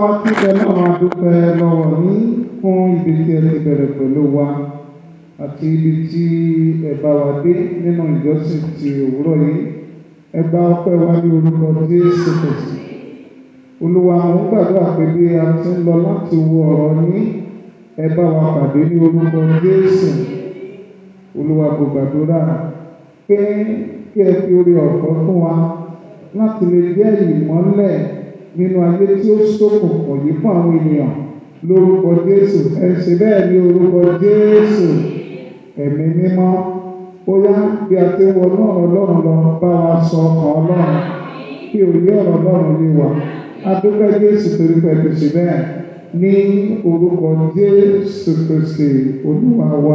wa tí bẹ náà máa dúpẹ́ lọ́wọ́ ní fún ibi tí ẹ ti bẹ̀rẹ̀ pẹ̀lú wa àti ibi tí ẹ bá wa dé nínú ìjọsìn ti òwúrọ̀ yìí ẹ gba ọpẹ́ wa ní orúkọ Jésù Kristi olúwa mo ń gbàdúrà pé bí a ti ń lọ láti wo ọ̀rọ̀ yín ẹ bá wa pàdé ní orúkọ Jésù olúwa kò gbàdúrà pé kí ẹ fi orí ọ̀fọ̀ fún wa láti lè jẹ́ ìmọ́lẹ̀ nínú ayé tí ó ṣókùnkùn yìí fún àwọn ènìyàn lórúkọ Jésù ẹ ṣe bẹ́ẹ̀ ní orúkọ Jésù ẹ̀mí mímọ́ ó yá bí a ti wọ náà ọlọ́run lọ bá wa sọ ọkàn ọlọ́run kí òye ọ̀rọ̀ ọlọ́run lè wà adúpẹ́ Jésù torí pé ti ṣe bẹ́ẹ̀ ní orúkọ Jésù Kristi olúwa wa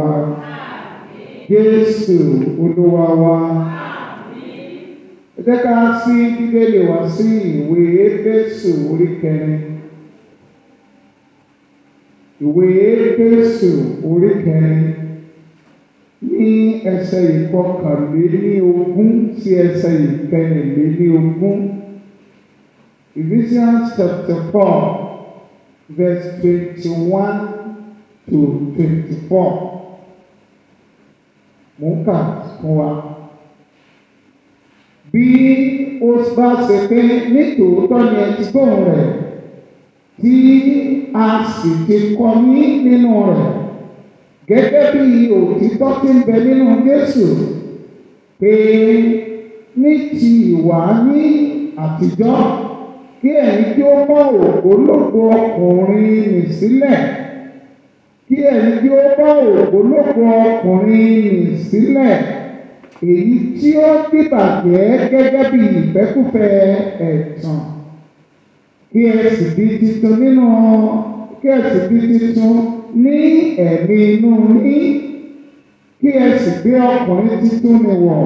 Jésù olúwa wa ẹ jẹ́ ká sí bíbélì wá sí ìwé Éfésù orí kẹrin ìwé Éfésù orí kẹrin ní ẹsẹ̀ ìkọkànléní ogún sí ẹsẹ̀ ìkẹrìnléní ogún Ephesians chapter four verse twenty-one to twenty-four mò ń kà fún wa bí ó bá ṣe pé nítòótọ́ ni ẹ ti gbóhùn rẹ̀ tí a sì ti kọ́ ní nínú rẹ̀ gẹ́gẹ́ bí òtítọ́ tí ń bẹ nínú Jésù pé ní ti ìwà ní àtijọ́ kí ẹ̀yin tí ó bọ́ ògbólógbò ọkùnrin nì sílẹ̀ kí ẹ̀yin tí ó bọ́ ògbólógbò ọkùnrin nì sílẹ̀ èyí tí ó dìbàjẹ́ gẹ́gẹ́ bí ìfẹ́kúfẹ́ ẹ̀tàn kí ẹ sì di titun nínú kí ẹ sì di titun ní ẹ̀mí inú yín kí ẹ sì gbé ọkùnrin titun ni wọ̀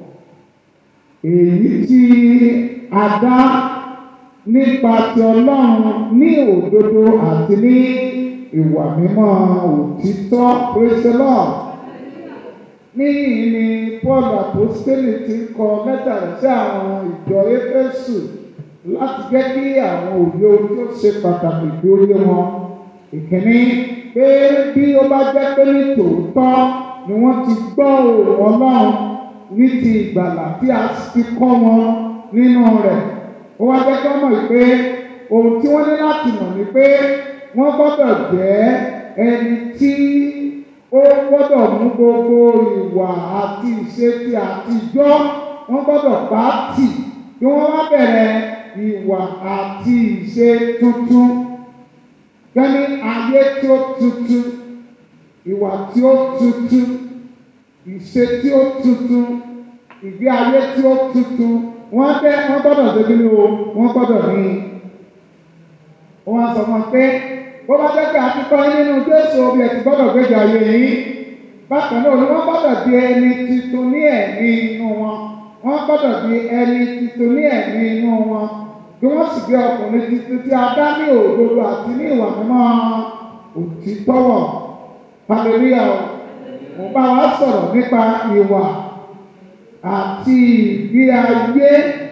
èyí tí a dá nípa ti Ọlọ́run ní òdodo àti ní ìwà mímọ́ òtítọ́ praise the Lord níyìn ni Paul apostoli ti ń kọ lẹ́tà sí àwọn ìjọ Éfésù láti jẹ́ kí àwọn òye ojú ó ṣe pàtàkì bí ó yé wọn ìkíní pé bí ó bá jẹ́ pé ní tòótọ́ ni wọ́n ti gbọ́ òun Ọlọ́run ní ti ìgbàlà tí a ti kọ́ wọn nínú rẹ̀ ó wá jẹ́ kí wọ́n mọ̀ pé ohun tí wọ́n ní láti mọ̀ ni pé wọ́n gbọ́dọ̀ jẹ́ ẹni tí ó gbọ́dọ̀ mú gbogbo ìwà àti ìṣe ti àtijọ́ wọ́n gbọ́dọ̀ pa á tì kí wọ́n wá bẹ̀rẹ̀ ìwà àti ìṣe tuntun gẹ́ni ayé tí ó tuntun ìwà tí ó tuntun ìṣe tí ó tuntun ìgbé ayé tí ó tuntun wọ́n bẹ́ wọ́n gbọ́dọ̀ débi ní o wọ́n gbọ́dọ̀ ní. wọ́n sọ wọn pé bó bá jẹ́ pé àtikọ́ yín nínú Jésù omi ẹ̀ ti gbọ́dọ̀ gbéjọ ayé yín bákan náà ni wọ́n gbọ́dọ̀ di ẹni tuntun ní ẹ̀mí inú wọn wọ́n gbọ́dọ̀ di ẹni tuntun ní ẹ̀mí inú wọn kí wọ́n sì gbé ọkùnrin tuntun tí a dá ní òdodo àti ní ìwà mímọ́ òtítọ́wọ̀ hallelujah mo bá wa sọ̀rọ̀ nípa ìwà àti ìgbé ayé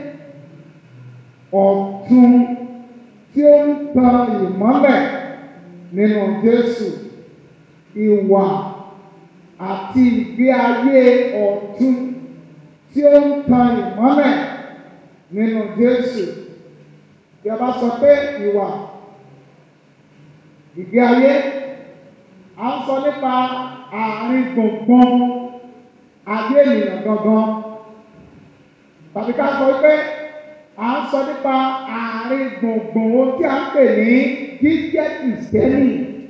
ọ̀tun tí ó ń tan ìmọ́lẹ̀ nínú Jésù ìwà àti ìgbé ayé ọ̀tun tí ó ń tan ìmọ́lẹ̀ nínú Jésù tí a bá sọ pé ìwà ìgbé ayé à ń sọ nípa àárín gbùngbùn ayé ènìyàn gangan tàbí ká sọ pé à ń sọ nípa àárín gbùngbùn ohun tí a ń pè ní jíjẹ́ kìrìsìtẹ́nì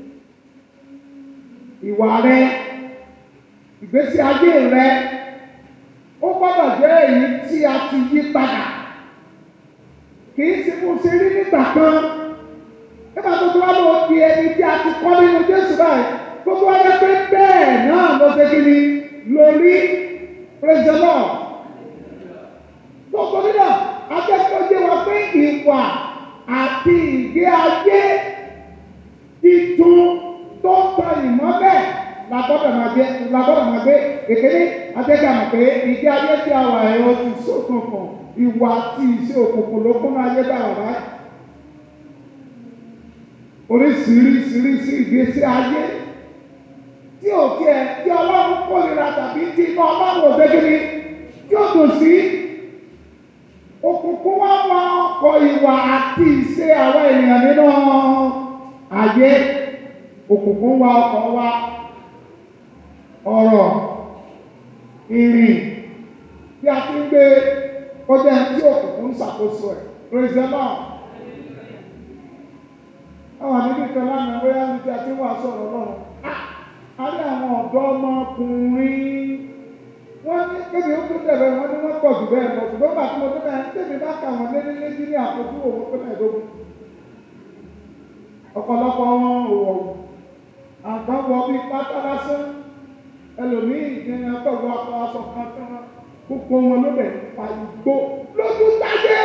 ìwà rẹ ìgbésí ayé rẹ ó gbọ́dọ̀ jẹ́ èyí tí a ti yí padà kì í ṣe bó ṣe rí nígbà kan nígbà tó tó wá lọ di ẹni tí a ti kọ́ nínú Jésù báyìí gbogbo wa yẹ pé bẹ́ẹ̀ náà ló ṣe kí ni lórí praise the Lord. Gbogbo nínú akẹ́kọ̀ọ́ wa pé ìwà àti ìgbé ayé titun tó ń tan ìmọ́lẹ̀ la gbọ́dọ̀ máa gbé la gbọ́dọ̀ máa gbé kékeré akẹ́kọ̀ọ́ àmọ̀ pé ìgbé ayé tí a wà ẹ̀rọ ti sókùnkùn ìwà àti ìṣe òkùnkùn ló kún ayé bá wà báyìí. oríṣiríṣiríṣi ìgbésí ayé tí ò tiẹ̀ tí ọlọ́run kórìíra tàbí tí iná ọlọ́run ò dé kíni tí ó dùn sí òkùnkùn wá wá ọkọ̀ ìwà àti ìṣe àwọn ènìyàn nínú ayé òkùnkùn wá ọkọ̀ wa ọ̀rọ̀ ìrìn tí a ti ń gbé kọjá tí òkùnkùn ń ṣàkóso ẹ̀ praise the Lord. àwọn níbi kan lánàá bóyá ní tí a ti wà sọ̀rọ̀ lọ́rùn a rí àwọn ọ̀dọ́ ọmọkùnrin wọ́n ní kéde ó tún tẹ̀lé wọ́n ní wọ́n pọ̀ jù bẹ́ẹ̀ lọ ṣùgbọ́n bá tí mo tún bẹ́ẹ̀ tèmi bá kà wọ́n lé ní méjì ní àfojú òun pé mẹ́ẹ̀ẹ́dógún ọ̀pọ̀lọpọ̀ wọn ò wọ̀ àgbọn wọ bíi pátá lásán ẹlòmíì ní ọgbọ̀gbọ̀ akọ aṣọ kan tán gbogbo wọn ló bẹ̀ pa igbó lójú tájé.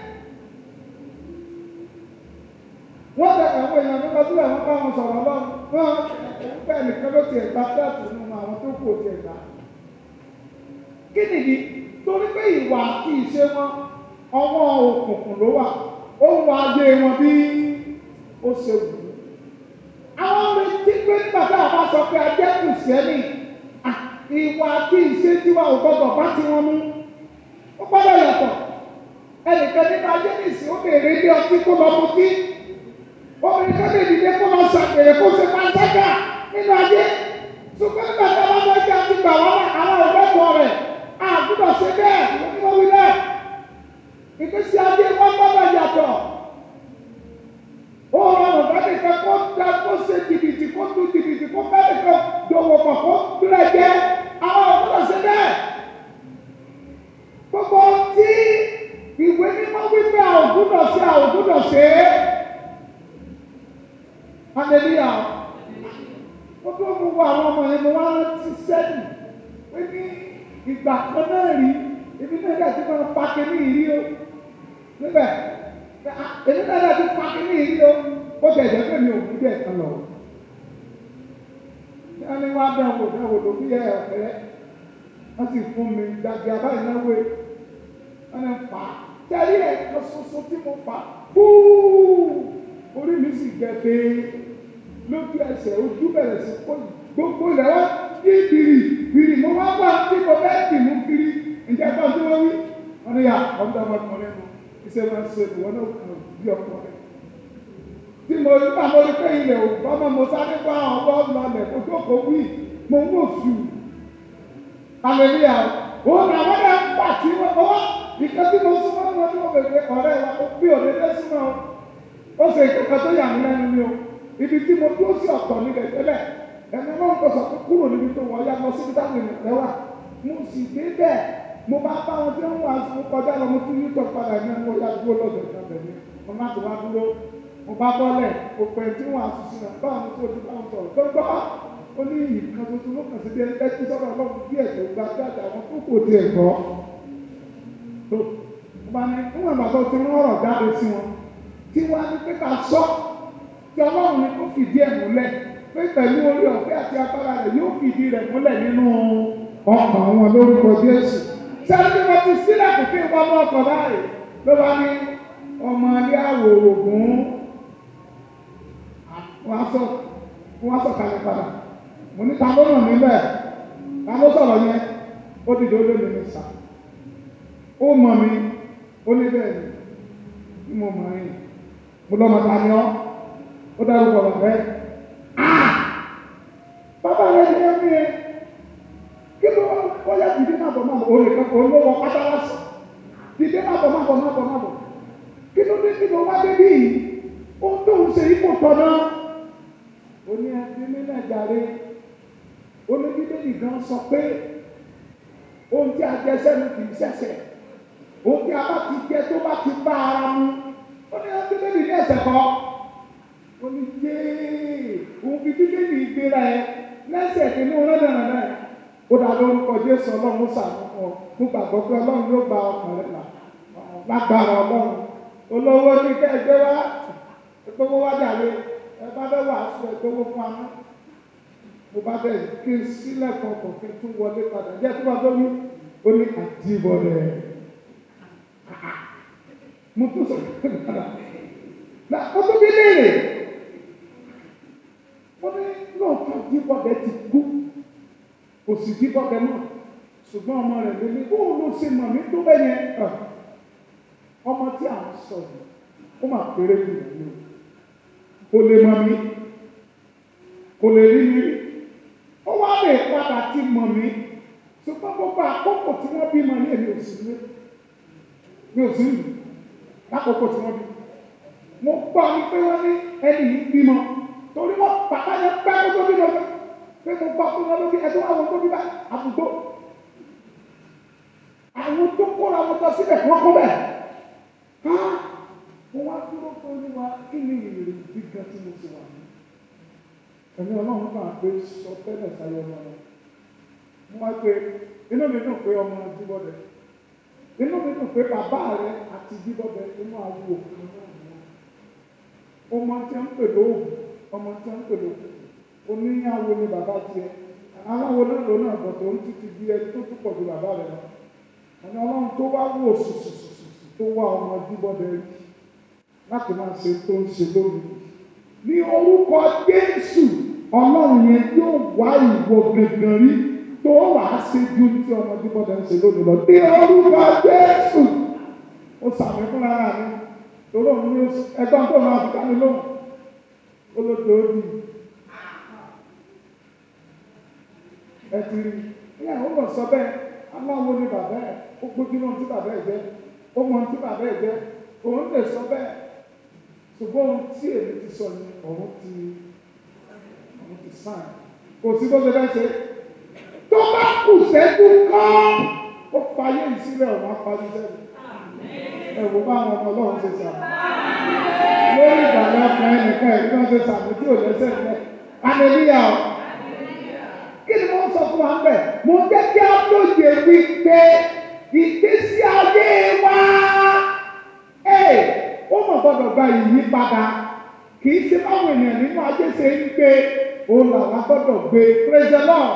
wọ́n bẹ àwọn èèyàn nípa sílẹ̀ wọ́n bá wọn sọ̀rọ̀ lọ́wọ́ wọ́n bẹ́ẹ̀ nìkan ló tiẹ̀ gba fẹ́ẹ̀tì nínú àwọn tó kù tiẹ̀ gbà. kí nìdí torí pé ìwà àti ìṣe wọn ọwọ́ òkùnkùn ló wà ó ń wá ayé wọn bí ó ṣe wù ú. àwọn retí pé nígbà tá a bá sọ pé a jẹ́ kìrìsìtẹ́nì ìwà àti ìṣe tiwa ò gbọdọ̀ bá ti wọn mú ó gbọdọ̀ yàtọ̀ ẹnìkan nínú ayé nìsín ó béèrè ilé ọtí kó lọ mutí obìnrin kan lè dìde kó lọ ṣàgbèrè kó ṣe pàṣẹkà nínú ayé ṣùgbọ́n nígbà tí a bá fẹ́ kí a ti gbà wọ́n náà àwọn ọ̀rẹ́kọ̀ọ́ rẹ̀ a gbọ́dọ̀ ṣe bẹ́ẹ̀ wọ́n wí bẹ́ẹ̀ ìgbésí ayé wọn gbọ́dọ̀ yàtọ̀ ó rọrùn bẹ́ẹ̀ nìkan kó dá kó ṣe jìbìtì kó tú jìbìtì kó bẹ́ẹ̀ nìkan dòwò pọ̀ kó gbúlẹ̀ jẹ́ àwọn ọ̀gbọ́dọ̀ ṣe bẹ́ẹ̀ gbogbo tí ìwé mímọ́ wípé a ò gbúdọ̀ ṣe a ò gbúdọ̀ ṣe é hallelujah ó tó mú wọ àwọn ọmọ yẹn mo wá rántí sẹ́yìn pé ní ìgbà kan náà rí èmi náà dàbí máa pa kíní ìrí o níbẹ̀ èmi náà dàbí pa kíní ìrí o ó tẹ̀ jẹ́ pé mi ò ní bẹ́ẹ̀ kan lọ. wọ́n ní wọ́n á bẹ̀ wò bẹ̀ wò lórí ẹ̀ ọ̀fẹ́ wọ́n sì fún mi dàbí abáyé náà wé wọ́n ní pa tẹ́lí ẹ̀ kan ṣoṣo tí mo pa fúú orí mi sì gbẹ pé lójú ẹsẹ̀ ojú bẹ̀rẹ̀ sí kó gbogbo ilẹ̀ wá kí bìrì bìrì mo wá wá tí mo bẹ́ẹ̀ dì mú kiri ǹjẹ́ bá tí wọ́n wí. wọ́n ní yà ọ̀dọ́ ọmọkùnrin nu iṣẹ́ máa ń ṣe ìwọ náà kàn bí ọkùnrin. tí mo rí àwọn orí pé ilẹ̀ ò bọ́mọ mo sáré bá ọwọ́ lọlẹ̀ mo tó kó wí mo wò sù. hallelujah òun àwọn náà ń pà tí wọ́n wá ìkan tí mo súnmọ́ wọn tí wọ́n bẹ̀rẹ̀ ọ̀rẹ́ wa bí òdèdè súnmọ́ ó ṣe ìkẹ́kọ̀ọ́ tó yà mí lẹ́nu ni o ibi tí mo dúró sí ọ̀tọ̀ nílẹ̀ tẹ́lẹ̀ ẹni náà ń kọsọ̀ kó kúrò níbi tó wọ́n ya lọ síbi táwọn ènìyàn rẹ wà mo sì dé bẹ́ẹ̀ mo bá bá wọn tí wọ́n wà fún kọjá lọ mo tún yíjọ padà ní ẹni wọ́n ya dúró lọ́dọ̀ ìjọba mi mo má ti wá dúró mo bá bọ́lẹ̀ mo pẹ̀ tí wọ́n àṣìṣe náà báwọn ní kó o ti bá wọn sọ̀rọ̀ tó gbọ́ ó ní ìkan tuntun ló kàn sí bí ẹni tí sọ̀rọ̀ ọlọ́run bí ẹ̀sẹ̀ gba dáadáa àwọn tó kò tiẹ̀ gbọ́ tó mo bá ní níwọ̀n ìgbà tó ti rán ọ̀rọ̀ jáde sí wọn tí wọ́n á ní pé ká sọ tí ọlọ́run ní kó fìdí ẹ̀ múlẹ̀ pé pẹ̀lú orí ọ̀fẹ́ àti agbára rẹ̀ yóò fìdí rẹ̀ múlẹ̀ nínú ọkàn wọn lórúkọ Jésù. Sẹ́ni tí wọ́n ti sílẹ̀ kò fi wọ́n mọ́ ọkọ̀ báyìí ló bá ní ọmọ ilé àwòrò gùn wọ́n á sọ wọ́n á sọ kalẹ̀ padà. Mo ní ta ló nà níbẹ̀ ta ló sọ̀rọ̀ yẹn ó dìde ó lé mi ní sà. Ó mọ̀ mi ó ní bẹ́ẹ̀ ni mo mọ̀ ẹ́ mo lọ́mọ ta ni ọ́ ó dárúkọ bàbá ẹ̀ bàbá rẹ̀ ní ẹ̀mí ẹ̀ kí ló wọ́n yá dìde má bọ̀ má bọ̀ olè kan olówó pátá lásán dìde má bọ̀ má bọ̀ má bọ̀ má bọ̀ kí ló dé kí ló wá dé bí yìí ohun tó ń ṣe ipò tọ̀nà ó ní ẹbí nílẹ̀ jàre ó ní bíbélì gan sọ pé ohun tí a jẹ sẹ́nu kì í ṣẹ̀ṣẹ̀ ohun tí a bá ti jẹ tó bá ti bá ara mu ó ní ẹbí bíbélì ní ẹ̀ṣẹ̀ kọ́ ó ní yéé òun fi bíbélì gbéra ẹ lẹ́sẹ̀ tí inú rẹ̀ dànù náà ó dà lórúkọ Jésù ọlọ́run sàánú fún ọ mo gbàgbọ́ pé ọlọ́run yóò gba ọkàn rẹ̀ là lágbára ọlọ́run olówó ní kẹ́ẹ̀gbẹ́ wá gbogbo wá jàre ẹ bá bẹ́ wà sọ ìgbówó fún amú mo bá bẹ̀ kí n sílẹ̀ kọ̀ọ̀kan kí n tún wọlé padà jẹ́ tí wọ́n tó wí ó ní àdìbò rẹ̀ mo tún sọ pé padà na ó tún bí léèrè wọ́n ní lóòótọ́ jíbọ̀dẹ ti kú kò sì jíbọ̀dẹ náà ṣùgbọ́n ọmọ rẹ̀ lé ní bóun ló ṣe mọ̀ mí tó bẹ́ẹ̀ yẹn ẹ̀ ọmọ tí à ń sọ yìí ó mà péré jù mí o kò lè mọ̀ mí kò lè rí mi ó wá lè padà ti mọ̀ mí ṣùgbọ́n gbogbo àkókò tí wọ́n bímọ ní èmi ò sí ní mi ò sí ní lákòókò tí wọ́n bí mo gbọ́ ni pé wọ́n ní ẹni yìí bímọ torí wọ́n bàbá yẹn pẹ́ kó tó bímọ pé mo gbọ́ pé wọ́n ló bí ẹjọ́ àwọn tó bí bá àbùgbò àwọn tó kóra wọn lọ síbẹ̀ wọ́n kó bẹ̀ mo wá dúró pé olúwa kí ni ìrìn gíga tí mo ti wà ní ẹ̀mí ọlọ́run máa gbé sọ tẹ́lẹ̀ sáyọ ọmọ rẹ̀ mo wá pé inú mi dùn pé ọmọ jíbọ̀dẹ inú mi dùn pé bàbá rẹ àti jíbọ̀dẹ inú àwọ òkú náà ni wọn ọmọ tí wọn ń pè lóògùn ọmọ tí wọn ń pè lóògùn oníyàwó ni bàbá tiẹ̀ aláwo náà ló náà bọ̀ tó ń títí bí ẹni tó tún pọ̀ ju bàbá rẹ lọ ẹni ọlọ́run tó wá wò sùsùsùsù tó wá ọmọ jíbọ̀dẹ rí láti máa ṣe tó ń ṣe lónìí ní orúkọ Jésù ọlọ́run yẹn yóò wá ìwọ gẹ̀gẹ̀ rí tó wà á ṣe ju tí ọmọ jíbọ̀dẹ ń ṣe lónìí lọ ní orúkọ Jésù ó sàmì fúnra rẹ̀ mi torí òun ní ẹgbọ́n tó máa fi dání lóhùn olódò òdì ẹ ti rí ẹ ó lọ sọ bẹ́ẹ̀ aláwo ni bàbá ẹ ó gbójú náà tí bàbá ẹ jẹ ó mọ tí bàbá ẹ jẹ òun lè sọ bẹ́ẹ̀ ṣùgbọ́n ohun tí èmi ti sọ ni òun ti òun ti sàn kò sí bó ṣe fẹ́ ṣe tó bá kù sẹ́kù kan ó fayé ìsílẹ̀ òun á parí sẹ́yìn ẹ̀wò bá àwọn ọmọ ọlọ́run ṣe sàmì. lórí ìgbàlẹ̀ ọkùnrin nìkan ẹ̀rí náà ṣe sàmì tí ò lẹ́sẹ̀ nílẹ̀. Aleluya o. Kí ni mo ń sọ fún wa ń bẹ̀? Mo jẹ́ kí á lóye wípé ìgbésí ayé wa ẹ̀ ó mọ̀ gbọ́dọ̀ gba ìyípadà. Kì í ṣe báwọn ènìyàn nínú ayé ṣe ń gbé òun làwọn gbọ́dọ̀ gbé. Praise the Lord.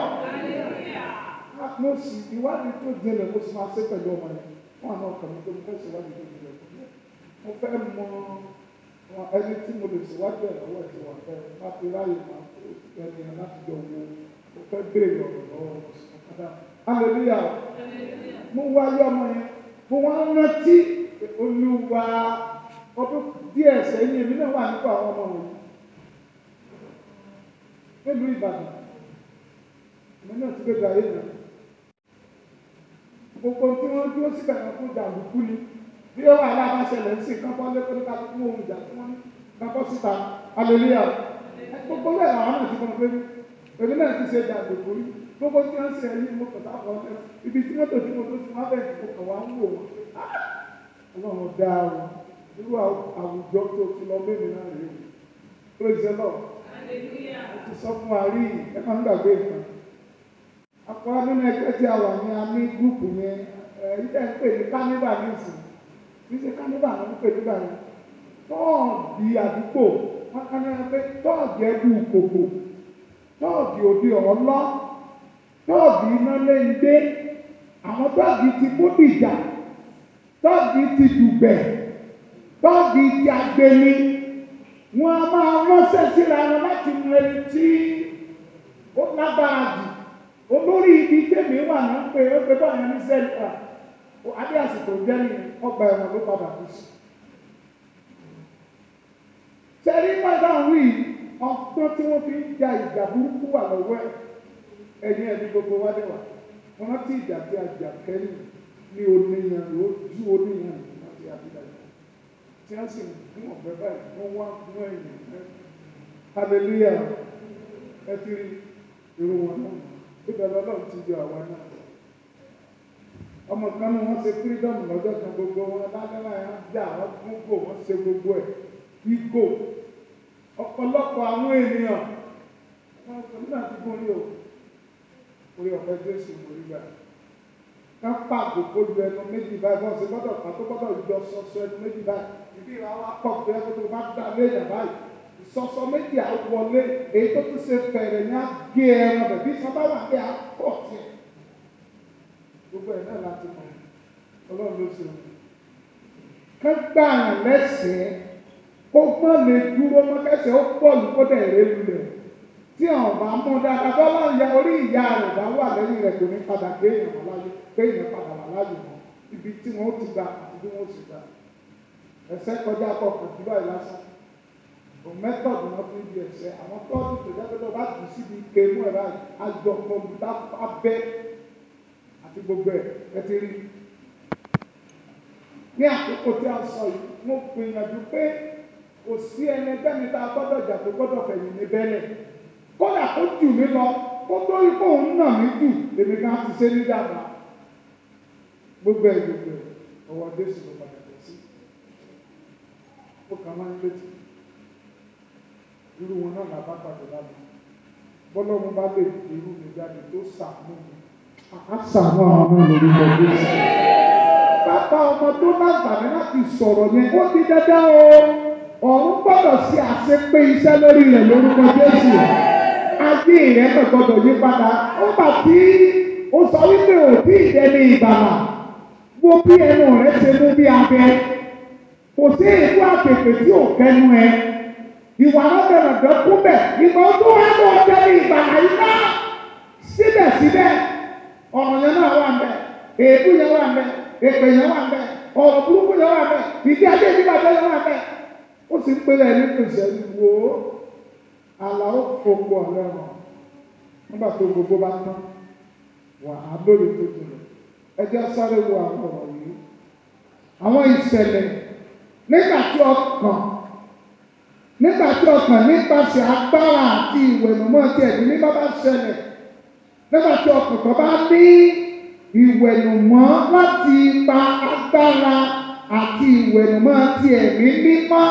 Mo sì ìwádìí tó jinlẹ̀ mo sì máa ṣe pẹ̀lú ọmọ yẹn wọn àwọn ọkàn mi tó mo fẹ́ ṣèwádìí tó jùlọ mo fẹ́ mọ wọn ẹni tí mo lè ṣèwádìí ẹ̀ lọ́wọ́ ẹ̀sìn wọn fẹ́ láti ráyè máa tó ẹni ẹ̀ láti jọ wo mo fẹ́ béèrè ọ̀rọ̀ lọ́wọ́ ọ̀kadà hallelujah mo wá yọ ọmọ yẹn mo wá rántí olúwa ọdún díẹ̀ sẹ́yìn èmi náà wà nípa àwọn ọmọ wọ̀nyí nílùú Ìbàdàn èmi náà ti gbégbá ayé náà gbogbo tí wọ́n dúró síbẹ̀ kan fún jàǹdùkú ni bí ó wà lábá ṣẹlẹ̀ ń sìn kán bọ́ lé kóníkà tó mú ohun ìjà tí wọ́n ní kápọ́ síta hallelujah gbogbo bẹ́ẹ̀ làwọn náà ti kọ́ pé èmi náà ti ṣe jàǹdùkú rí gbogbo tí wọ́n ṣe ẹ̀yìn mo kàn sáfọ́ ẹ ibi tí mọ́tò tí mo tó ti wọ́n bẹ̀rẹ̀ mo kàn wá ń wò wọ́n ọlọ́run dá o irú àwùjọ tó ti lọ bẹ́ẹ̀ mi náà rèé praise the Lord mo ti sọ fún wa rí ẹ máa ń gbàgbé ìtàn àpò nínú ẹgbẹ́ tí a wà ní a ní gúùpù yẹn ilé ń pè ní káníbà nísìn kì í ṣe káníbà ló ń pè nígbà yẹn tọ́ọ̀dì àdúgbò wọn kàn ní pé tọ́ọ̀dì ẹbú kòkò tọ́ọ̀dì òde ọ̀lọ́ tọ́ọ̀dì iná léńdé àwọn tọ́ọ̀dì ti bódìjà tọ́ọ̀dì ti dùgbẹ̀ tọ́ọ̀dì ti agbeni wọn a máa ránṣẹ́ síra wọn láti mú ẹni tí ó lágbára jù olórí ibi tèmi wà ní ń pè é pé báyìí ní sẹ́ńtà adé àsìkò jẹ́ ní ọgbà ẹ̀wọ̀n ló padà kú sí. sẹ́rí padà wí ọgbọ́n tí wọ́n fi ń ja ìjà burúkú wà lọ́wọ́ ẹ̀ ẹ̀yìn ẹ̀mí gbogbo wá dé wà wọ́n rántí ìjà tí a jà kẹ́yìn ní oníyan ló ju oníyan láti àbílẹ̀ tí wọ́n sì gún ọ̀bẹ báyìí wọ́n wá gún ẹ̀yìn hallelujah ẹ ti rí irú wọn náà ìbẹ̀rẹ̀ ọlọ́run ti yọ àwa náà. ọmọ kan ní wọ́n ṣe freedom lọ́jọ́ kan gbogbo wọn lálẹ́wà yẹn jà wọ́n fún gò wọ́n ṣe gbogbo ẹ̀ igò ọ̀pọ̀lọpọ̀ àwọn ènìyàn wọ́n sọ nígbà tí kò rí o orí ọ̀fẹ́ jésù mo rí gbà ká pàgò kó lu ẹnu méjì báyìí wọ́n ṣe gbọ́dọ̀ pa tó gbọ́dọ̀ yọ sọ́sọ ẹnu méjì báyìí ìdí ìwà wa pọ̀ pé ẹgbẹ́ tó bá dá léèyàn báyìí ìsọsọ méjì àwọlé èyí tó tún ṣe fẹ̀rẹ̀ ní agé ẹran bẹ̀ bí sábà wà pé àpọ̀ tiẹ̀ gbogbo ẹ̀ náà láti mọ̀ ọlọ́run ló ṣe wọn. ká gbà yàn lẹ́sẹ̀ẹ́ kó gbọ́n lè dúró mọ́ kẹsẹ̀ ó pọ̀ lù kó dẹ̀ ré lulẹ̀ tí àwọn bá mú dáadáa bọ́lá ìyá orí ìyá rẹ̀ bá wà lẹ́yìn rẹ̀ kò ní padà gbé èèyàn wà láyé gbé èèyàn padà wà láyé mọ́ ibi tí wọ́n ti gbà àti bí wọ́n ti gbà ẹsẹ̀ kọjá kọkàn jù báyìí lásán o mẹ́tọ̀dù náà fi ń di ẹsẹ̀ àwọn tọ́ọ̀dù tó jẹ́ pé tó bá jù síbi ike mú ẹ̀ báyìí àjọ kọ̀ọ̀mùtà abẹ́ àti gbogbo ẹ̀ ẹ ti rí ní àkókò tí a sọ yìí mo gbìyànjú pé kò sí ẹni bẹ́ni tá a gbọ́dọ̀ jà tó gbọ́dọ̀ fẹ̀yìn ní bẹ́lẹ̀ kódà kó jù mí lọ kó tó rí kó ń nà mí jù lèmi kan ti ṣe ní dàgbà gbogbo ẹ̀ gbogbo ẹ̀ ọwọ́ Jésù ló padà tẹ̀ sí ó kàn máa ń létí irú wọn náà làbá pàdé lábẹ́ bọ́lọ́run bá lè irú mi jáde tó sàánú mi á sàánú àwọn náà lórúkọ Jésù bàbá ọmọ tó láǹfààní láti sọ̀rọ̀ yẹn ó di dandan o ọ̀run gbọ́dọ̀ ṣe àṣepé iṣẹ́ lórí rẹ̀ lórúkọ Jésù ayé rẹ̀ náà gbọ́dọ̀ yí padà ó bà tí ó sọ wípé ò tí ì dẹni ìgbàlà wo bí ẹnu rẹ̀ ṣe mú bí abẹ kò sí ìlú àpèpè tí ò kẹnu ẹ ìwà lọ́dọ̀ọ̀dọ̀ kú bẹ̀ ìgbà tó wá lọ dẹni ìgbàlà yìí náà síbẹ̀síbẹ̀ ọ̀rọ̀ yẹn náà wà ń bẹ̀ èébú yẹn wà ń bẹ̀ èpè yẹn wà bẹ́ẹ̀ ọ̀rọ̀ burúkú yẹn wà bẹ́ẹ̀ ìdí adé ìdíbà bẹ́ẹ̀ yẹn wà bẹ́ẹ̀ ó sì ń pèlè ní pèsè wo àlàó fòkù ọ̀rẹ́ wọn nígbà tó gbogbo bá tán wà á lórí tó jùlọ ẹ jẹ́ sáré wo àwọn ọ̀rọ̀ yìí àwọn ìṣẹ̀lẹ̀ nígbà tí ọkàn nígbà tí ọkàn nípasẹ̀ agbára àti ìwẹ̀nùmọ́ ti ẹ̀dín ní bá bá ṣẹlẹ̀ nígbà tí ọkàn kan bá ní ìwẹ̀nùmọ́ láti ipa agbára àti ìwẹ̀nùmọ́ ti ẹ̀mí mímọ́.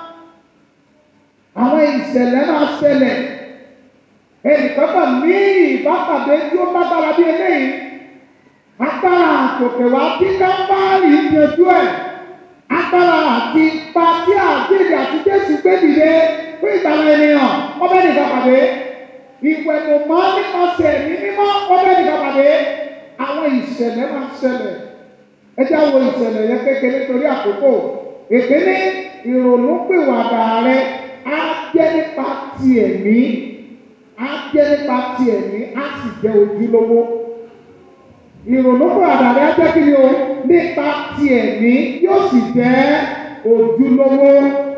Àwọn ìṣẹ̀lẹ̀ máa ṣẹlẹ̀. Ẹnìkan bá ní ìbápàdé tí ó lágbára bí eléyìí. Agbára àtòkè wá tí kámbárì yanjú ẹ̀. Agbára àti ipa tí àgbèrè àti Jésù gbé dìde fún ìgbàlá ènìyàn. Wọ́n bẹ́ẹ̀ nìkan pàdé. Ìwẹ̀nùmọ́ nípasẹ̀ ẹ̀mí mímọ́. Wọ́n bẹ́ẹ̀ nìkan pàdé àwọn ìṣẹ̀lẹ̀ máa ń ṣẹlẹ̀ ẹ jẹ́ àwọn ìṣẹ̀lẹ̀ yẹn kékeré torí àkókò ìpínlẹ̀ ìrònúpìwàdà rẹ á jẹ́ nípa ti ẹ̀mí á jẹ́ nípa ti ẹ̀mí á sì jẹ́ ojúlówó ìrònúpìwàdà rẹ á jẹ́ kí ni o nípa ti ẹ̀mí yóò sì jẹ́ ojúlówó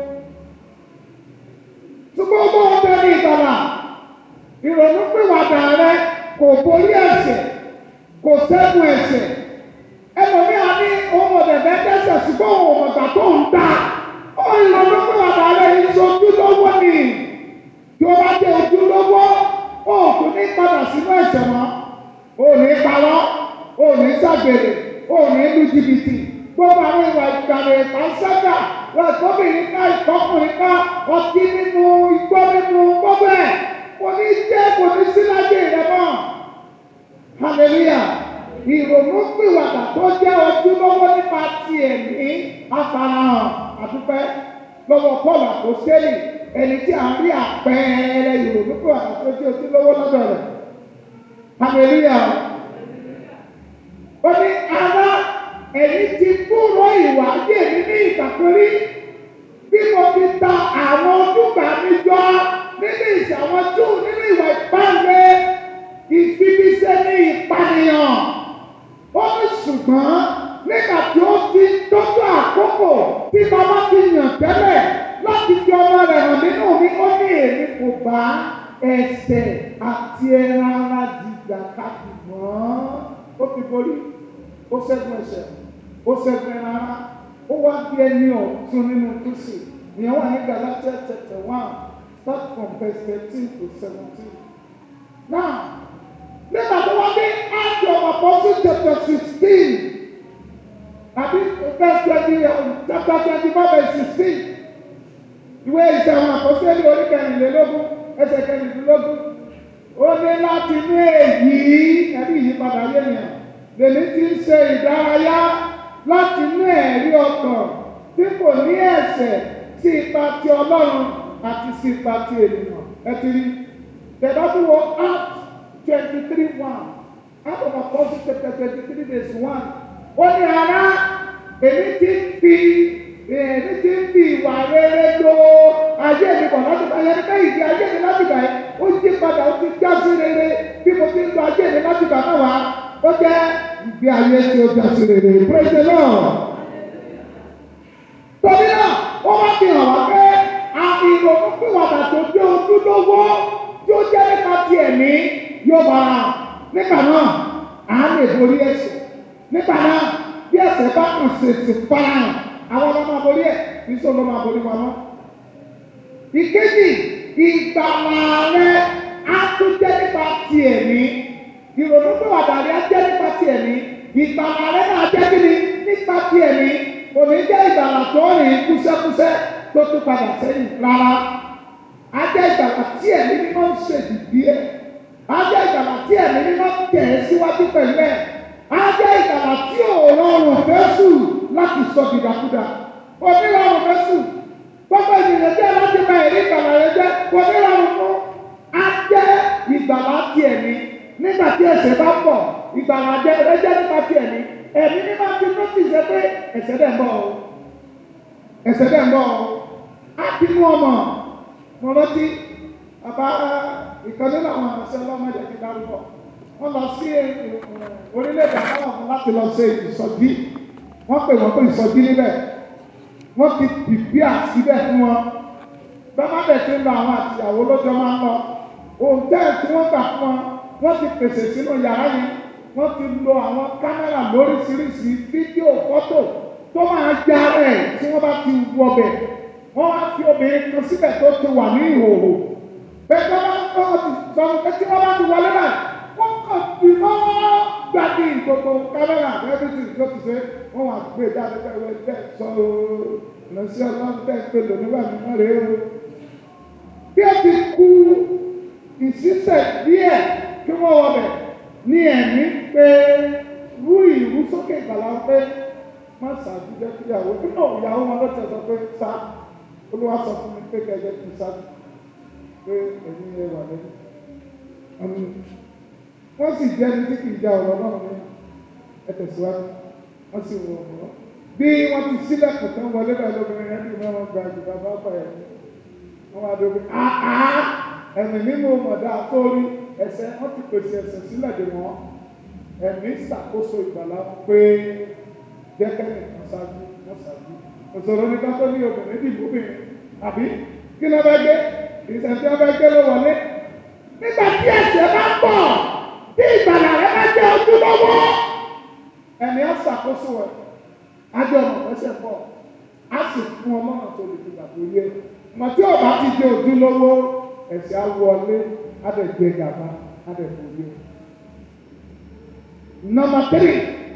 ṣùgbọ́n bó o bẹ ní ìgbàlà ìrònúpìwàdà rẹ kò borí ẹ̀ṣẹ̀ kò sẹ́gun ẹ̀ṣẹ̀ ẹlòmíà ní ohun ọ̀dẹ̀dẹ̀ dẹ́sẹ̀ ṣùgbọ́n ohun ọ̀gbà tó ń ta ó ń lọ lọ́pọ̀ àbá rẹ̀ iṣẹ́ ojúlówó ni tí ó bá jẹ́ ojúlówó ó kò ní padà sínú ẹ̀ṣẹ̀ mọ́ ó ní parọ́ ó ní ṣàgbèrè ó ní lu jìbìtì gbogbo àwọn ìwà ìgbàlè ìpàṣẹ́gà wọ́n ìkọ́bìnrin ká ìkọ́kùnrin ká ọtí nínú igbó nínú gbogbo ẹ̀ kò ní jẹ́ kò ní sí lájẹ̀ rẹ̀ mọ́ hallelujah ìrònú pìwàdà tó jẹ́ ojúlówó nípa ti ẹ̀mí afarahàn àdúpẹ́ lọ́wọ́ Paul àpòsílẹ̀ ẹni tí a rí àpẹẹrẹ ìrònú pìwàdà tó jẹ́ ojúlówó lọ́dọ̀ rẹ̀ hallelujah ó ní ara ẹ̀yìn ti kúrò ìwà ayé mi ní ìgbàkúrí bí mo ti ta àwọn ojúgbà mi jọ nínú ìṣàwọn jù nínú ìwà ìpàdé ìfibiṣẹ́ ní ìpànìyàn. Ó ní ṣùgbọ́n nígbà tí ó ti tọ́jú àkókò tí bàbá ti yàn tẹ́lẹ̀ láti fi ọmọ rẹ̀ hàn nínú mi, ó ní èmi kò bá ẹsẹ̀ àti ẹran ara jìjà káàkiri mọ́. Ó ti borí, ó ṣẹ́gun ẹ̀ṣẹ̀, ó ṣẹ́gun ẹran ara, ó wá bí ẹni ọ̀tún nínú Kristi. Ìyẹn wà ní Galatia chapter one, start from verse thirteen to seventeen. Now, nígbà tó wá dé Act of Apostles chapter sixteen àbí verse twenty chapter twenty four verse sixteen ìwé ìṣe àwọn àpọ́sítélì orí kẹrìnlélógún ẹsẹ̀ kẹrìnlélógún ó ní láti ní èyí ẹ̀rí ìyípadà ayé nìyẹn lèmi ti ń ṣe ìdárayá láti ní ẹ̀rí ọkàn tí kò ní ẹ̀ṣẹ̀ sí ipa ti Ọlọ́run àti sí ipa ti ènìyàn ẹ ti rí tẹ̀dá tó wọ Act twenty three one Act of Apostles chapter twenty three verse one ó ní ara èmi ti ń fi èmi ti ń fi ìwà rere lo ayé mi bọ̀ láti bá yẹn ká ìdí ayé mi láti bá yẹn ó yí padà ó ti já sí rere bí mo ti ń lo ayé mi láti bàbá wa ó jẹ́ ìgbé ayé tí ó já sí rere praise the lord. torí náà ó wá fi hàn wá pé ìrònú pìwàdà tó jẹ́ ojúlówó tí ó jẹ́ nípa ti ẹ̀mí yóò bá a nígbà náà à á lè borí ẹ̀ṣẹ̀ nígbà náà bí ẹ̀ṣẹ̀ bá kàn ṣèṣì farahàn àwọn ọmọ máa borí ẹ̀ kì í sọ ló máa borí wa mọ́. ìkejì ìgbàlà rẹ á tún jẹ́ nípa ti ẹ̀mí ìrònú pìwàdà rẹ á jẹ́ nípa ti ẹ̀mí ìgbàlà rẹ náà jẹ́ kí ni nípa ti ẹ̀mí kò ní jẹ́ ìgbàlà tó rìn kúṣẹ́kúṣẹ́ tó tún padà sẹ́yìn rárá. Ajẹ́ ìgbàlà tí ẹ̀mí mímọ́ ń ṣèdìdí ẹ̀. Ajẹ́ ìgbàlà tí ẹ̀mí mímọ́ ń tẹ̀ ẹ́ síwájú pẹ̀lú ẹ̀. Ajẹ́ ìgbàlà tí ò rọrùn fẹ́sù láti sọ dìdàkudà. Onírọ̀rùn fẹ́sù. Gbogbo ènìyàn jẹ́ láti bá ẹ̀rí ìgbàlà rẹ jẹ́. Onírọ̀rùn fún. Ajẹ́ ìgbàlà tí ẹ̀mí. Nígbà tí ẹ̀ṣẹ̀ bá pọ̀, ìgbàlà rẹ jẹ́ nípa ti ẹ̀mí. Ẹ̀mí mímọ́ ti tó ti ṣe pé ẹ̀ṣẹ̀ dẹ̀ ń bọ̀ o ẹsẹ̀ dẹ̀ ń bọ̀ á ti mú ọmọ mo rántí bàbá ìkan nínú àwọn àmọ̀sẹ́ ọlọ́mọdé ti dárúkọ wọ́n lọ sí orílẹ̀-èdè àwọn ọ̀fun láti lọ ṣe ìsọjí wọ́n pè wọ́n pé ìsọjí níbẹ̀ wọ́n ti pìpì àsíbẹ̀ fún wọn bàbá bẹ̀ ti ń lọ àwọn àtìyàwó lọ́jọ́ máa ń lọ òǹtẹ́ tí wọ́n gbà fún wọn wọ́n ti pèsè sínú yàrá yìí wọ́n ti lo àwọn kámẹ́rà lóríṣiríṣi fídíò fọ́tò tó máa já rẹ̀ tí wọ́n bá ti wọ bẹ̀ wọ́n á fi obìnrin kan síbẹ̀ tó ti wà ní ìhòòhò bẹ́ẹ̀ tó bá ń kọ́ ọtí sọ̀rọ̀ pé tí wọ́n bá ti wọlé náà wọ́n kàn fi mọ́ gbàdí gbogbo kámẹ́rà everything tó ti ṣe wọ́n wà gbé jáde pẹ̀lú ẹgbẹ́ sọ lọ́sí ọlọ́run tẹ̀ pé lóníwà mímọ́ rèé o. bí ó ti kú ìṣísẹ̀ díẹ̀ kí wọ́n wọ bẹ̀ ní ẹ̀mí pé rú ìrú sókè ìgbàlá pé má ṣáájú jẹ́ kí ìyàwó nínú ìyàwó wọn lọ́tẹ̀ sọ pé sá olúwa sọ fún mi pé kẹjẹ kí n ṣáájú pé ẹ̀yin ẹ wà lẹ́nu. wọ́n sì jẹ́ ní tí kì í já ọ̀rọ̀ náà ní ẹ tẹ̀síwájú wọ́n sì wọ̀ ọ́. bí wọ́n ti sílẹ̀kùn tán wọlé bẹ́ẹ̀ lóbìnrin yẹn bí wọ́n gba ìjọba bá bá ẹ̀ wọ́n wá dóbi àá ẹ̀mí mímú mọ̀dá sórí ẹsẹ̀ wọ́n ti pèsè ẹsẹ̀ sílẹ̀ dè wọ́n ẹ̀mí ṣàkóso ìgbàlá pé jẹ́kẹ́ nìkan ṣáájú wọ́n ṣáájú. Òṣòro ní ká tó ní obìnrin dìbò bìnrin. Àbí kí ló bá gbé? Ìṣẹ̀ tí wọ́n bá gbé ló wọlé. Nígbà tí ẹ̀ṣẹ̀ bá pọ̀, tí ìgbàlà rẹ̀ bá jẹ́ ojúlówó. Ẹni á ṣàkóso ẹ̀. Ájọ ọ̀nà ẹ̀ṣẹ̀ pọ̀. Á sì fún ọmọ náà tó lè fi gbàgbé yé. Mọ̀ tí ọ̀bá ti jẹ́ ojúlówó, ẹ̀ṣẹ̀ á wọlé, á dẹ̀ gbé gàba, á dẹ̀ fò yé. Nọmba tírì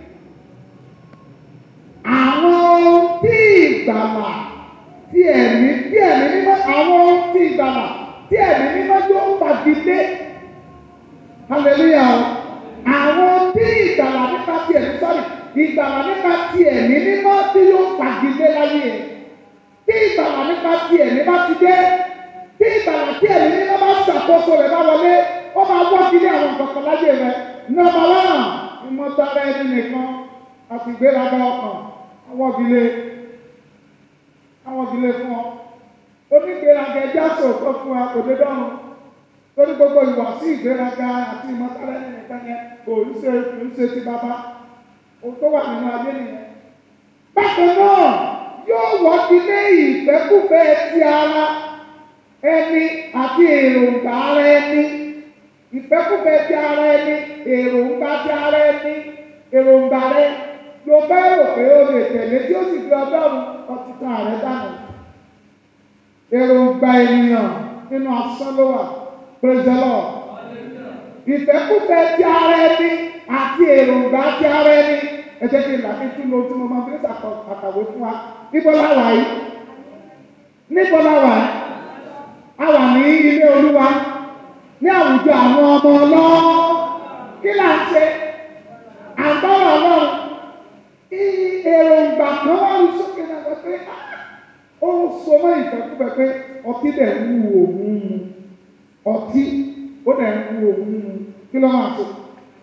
àwọn tí ìgbàlà tí ẹ̀mí tí ẹ̀mí mímọ́ àwọn tí ìgbàlà tí ẹ̀mí mímọ́ yóò fagilé hallelujah àwọn tí ìgbàlà nípa ti ẹ̀mí sọ́rí ìgbàlà nípa ti ẹ̀mí mímọ́ tí yóò fagilé láyé ẹ̀ tí ìgbàlà nípa ti ẹ̀mí bá ti dé tí ìgbàlà tí ẹ̀mí mímọ́ bá ṣàkóso rẹ̀ bá wọlé ó máa wọ́gilé àwọn nǹkan kan láyé rẹ̀ nọ́mbà wán ìmọ̀tara ẹni nìkan àti ìgbéraga ọkàn àwọn ìdílé àwọn ìdílé fún ọ onígbéraga ẹjá sòótọ́ fún wa kò dé dọ́rùn torí gbogbo ìwà sí ìgbéraga àti ìmọ̀tara ẹni nìkan yẹn kò ń ṣe kò ń ṣe ti bàbá ohun tó wà nínú ayé nìyẹn. bákan náà yóò wọ́gi lé ìfẹ́kùfẹ́ ti ara ẹni àti èròǹgbà ara ẹni ìfẹ́kùfẹ́ ti ara ẹni èròǹgbà ti ara ẹni èròǹgbà rẹ ló fẹ́ rò pé o lè tẹ̀lé tí ó sì fi ọlọ́run ọtí tán ààrẹ dànù. èròǹgbà ènìyàn nínú asán ló wà praise the Lord. ìfẹ́kùfẹ́ ti ara ẹni àti èròǹgbà ti ara ẹni ẹ jẹ́ kí n làbí tún lo tí mo máa fi àkàwé fún wa níbo la wà yìí níbo la wà yìí a wà ní ilé olúwa ní àwùjọ àwọn ọmọ ọlọ́ọ̀ kí là ń ṣe àgbọ̀rọ̀ ọlọ́run èròǹgbà kan wà ní sókè náà wọ́n pé ó ń so mọ́ ìfẹ́kúfẹ́ pé ọtí dẹ̀ ń wù òun mu ọtí ó dẹ̀ ń wù òun mu kí ló máa so.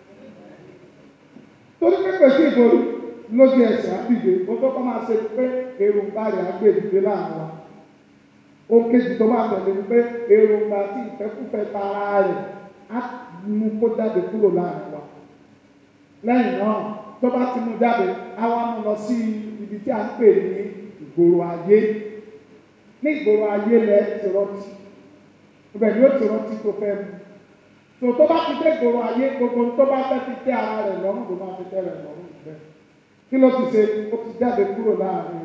torí pé pèsè ìborí lójú ẹsẹ̀ àbíje ó tó kọ́ máa ṣe pé èròǹgbà rẹ̀ á gbé ìdílé láàrin wa. ó kejì tó máa tẹ̀lé wípé èròǹgbà àti ìfẹ́kúfẹ́ tara rẹ̀ á mú kó jáde kúrò láàrin wa lẹ́yìn náà tó bá ti mú jáde á wá mú lọ sí ibi tí a ń pè ní ìgboro ayé ní ìgboro ayé lẹ ti rántí ibẹ̀ ni ó ti rántí tó fẹ́ mu tó tó bá ti dé ìgboro ayé gbogbo tó bá fẹ́ fi tẹ́ ara rẹ̀ lọ́rùn ló máa fi tẹ́ rẹ̀ lọ́rùn bẹ́ẹ̀ kí ló ti ṣe ó ti jáde kúrò láàrin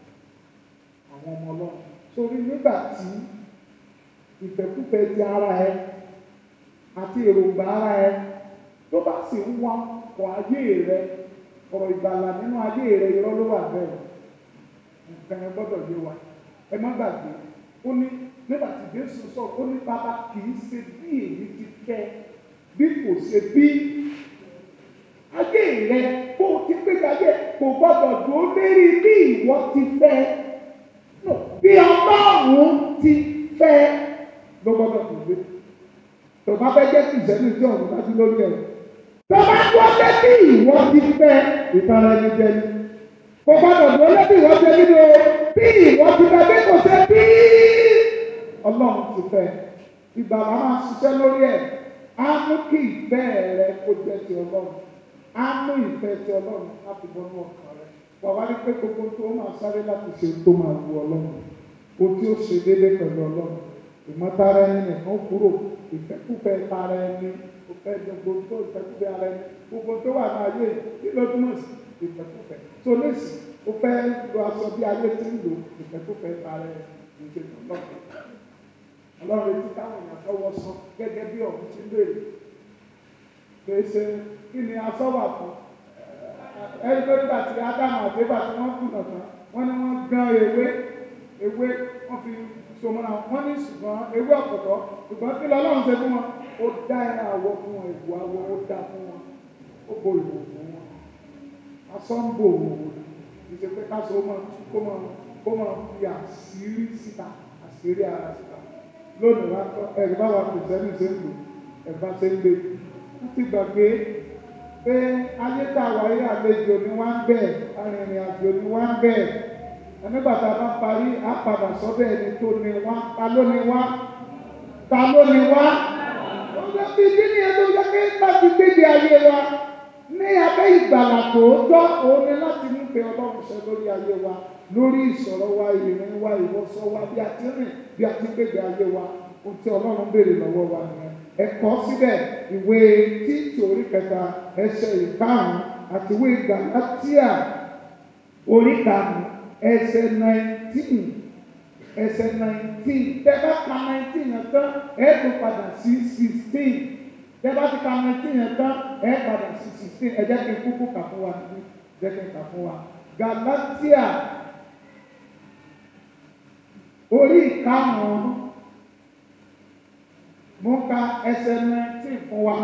àwọn ọmọ ọlọ́run sórí nígbà tí ìfẹ́kúfẹ́ ti ara ẹ àti èròǹgbà ara ẹ tó bá sì ń wá ọkọ̀ ayé rẹ ọ̀rọ̀ ìgbàlà nínú ayé rẹ irọ́ ló wà bẹ́ẹ̀ nǹkan ẹ gbọ́dọ̀ yé wa ẹ má gbàgbé ó ní nígbà tí Jésù sọ ó ní bàbá kì í ṣe bí èyí ti fẹ́ bí kò ṣe bí ayé rẹ kó o ti gbé gbàgbé kò gbọ́dọ̀ dúró lérí bí ìwọ ti fẹ́ no bí Ọlọ́run ti fẹ́ ló gbọ́dọ̀ dúró tó bá fẹ́ jẹ́ kí ìṣẹ́nu tí ọ̀run dájú lórí ẹ̀ tó bá dúró lé bí ìwọ ti fẹ́ ìtara ẹni jẹ ni kò gbọ́dọ̀ dúró lé bí ìwọ ti nínú bí ìwọ ti fẹ́ bí kò ṣe bí Ọlọ́run ti fẹ́ ìgbàlá máa ṣiṣẹ́ lórí ẹ̀ á mú kí ìfẹ́ rẹ kó jẹ́ ti Ọlọ́run á mú ìfẹ́ ti Ọlọ́run láti bọ́nú ọkàn rẹ wà wá rí pé gbogbo tó máa sáré láti ṣe tó máa wu Ọlọ́run o tí ó ṣe déédéé pẹ̀lú Ọlọ́run ìmọ̀tara ẹni nìkan kúrò ìfẹ́kúfẹ́ tara ẹni o fẹ́ gbogbo tó ìfẹ́kúfẹ́ ara ẹni gbogbo tó wà ní ayé kí ló túmọ̀ sí ìfẹ́kúfẹ́ tó lèsì o fẹ́ lo aṣọ bí ayé ti ń lò ìfẹ́kúfẹ́ tara ẹni ìṣèlú ọlọ́run ọlọ́run ti táwọn èèyàn tọwọ́ sọ gẹ́gẹ́ bí ọ̀hún ti béèrè pèsè kí ni aṣọ wà fún ẹni pé nígbà tí ádámù àti ébà tí wọ́n kùnà tán wọ́n ní wọ́n gán ewé ewé wọ́n fi sọmọ́nà wọ́n ní ṣùgbọ́n ewé ọ̀pọ̀tọ́ ṣùgbọ́n kí lọ́lọ́run ṣe fún wọn ó dá ẹran àwọ̀ fún wọn ìwò àwọ̀ ó dá fún wọn ó bo ìwò fún wọn aṣọ ń bò wò ó ìṣe pé káṣọ ó máa tú kó máa kó máa fi àṣírí síta àṣírí ara síta lónìí wá kọ́ ẹ̀rí bá wa kìrìsìtẹ́nì ṣe ń lò ẹ̀fà ṣe ń gbé wọ́n ti gbàgbé pé ayé tá a wáyé àlejò ni wọ́n ń bẹ̀ arìnrìn àjò ni wọ́n ń bẹ̀ nígbà tá a bá parí á padà sọ́dọ̀ ẹni tó ní wá ta ló ní wá ta ló ní wá ìdí ni ẹni tó yẹ kí láti gbéde ayé wa ní abẹ́ ìgbàlà tòótọ́ òun ni láti mú pé ọlọ́run ṣe lórí ayé wa lórí ìsọ̀rọ̀ wa ìrìn wa ìwọṣọ wa bí a ti rìn bí a ti gbéde ayé wa ohun tí ọlọ́run béèrè lọ́wọ́ wa nìyẹn ẹ̀kọ́ síbẹ̀ ìwé títí orí kẹta ẹsẹ̀ ìkarùn-ún àti ìwé Gálátíà orí karùn-ún ẹsẹ̀ nineteen ẹsẹ̀ nineteen tẹ́ bá ka nineteen yẹn tán ẹ tún padà sí sixteen tẹ́ bá ti ka nineteen yẹn tán ẹ padà sí sixteen ẹ jẹ́ kí n kúkú kà fún wa níbí jẹ́ kí n kà fún wa Gálátíà orí ìkarùn-ún mo ka ẹsẹ̀ nineteen fún wa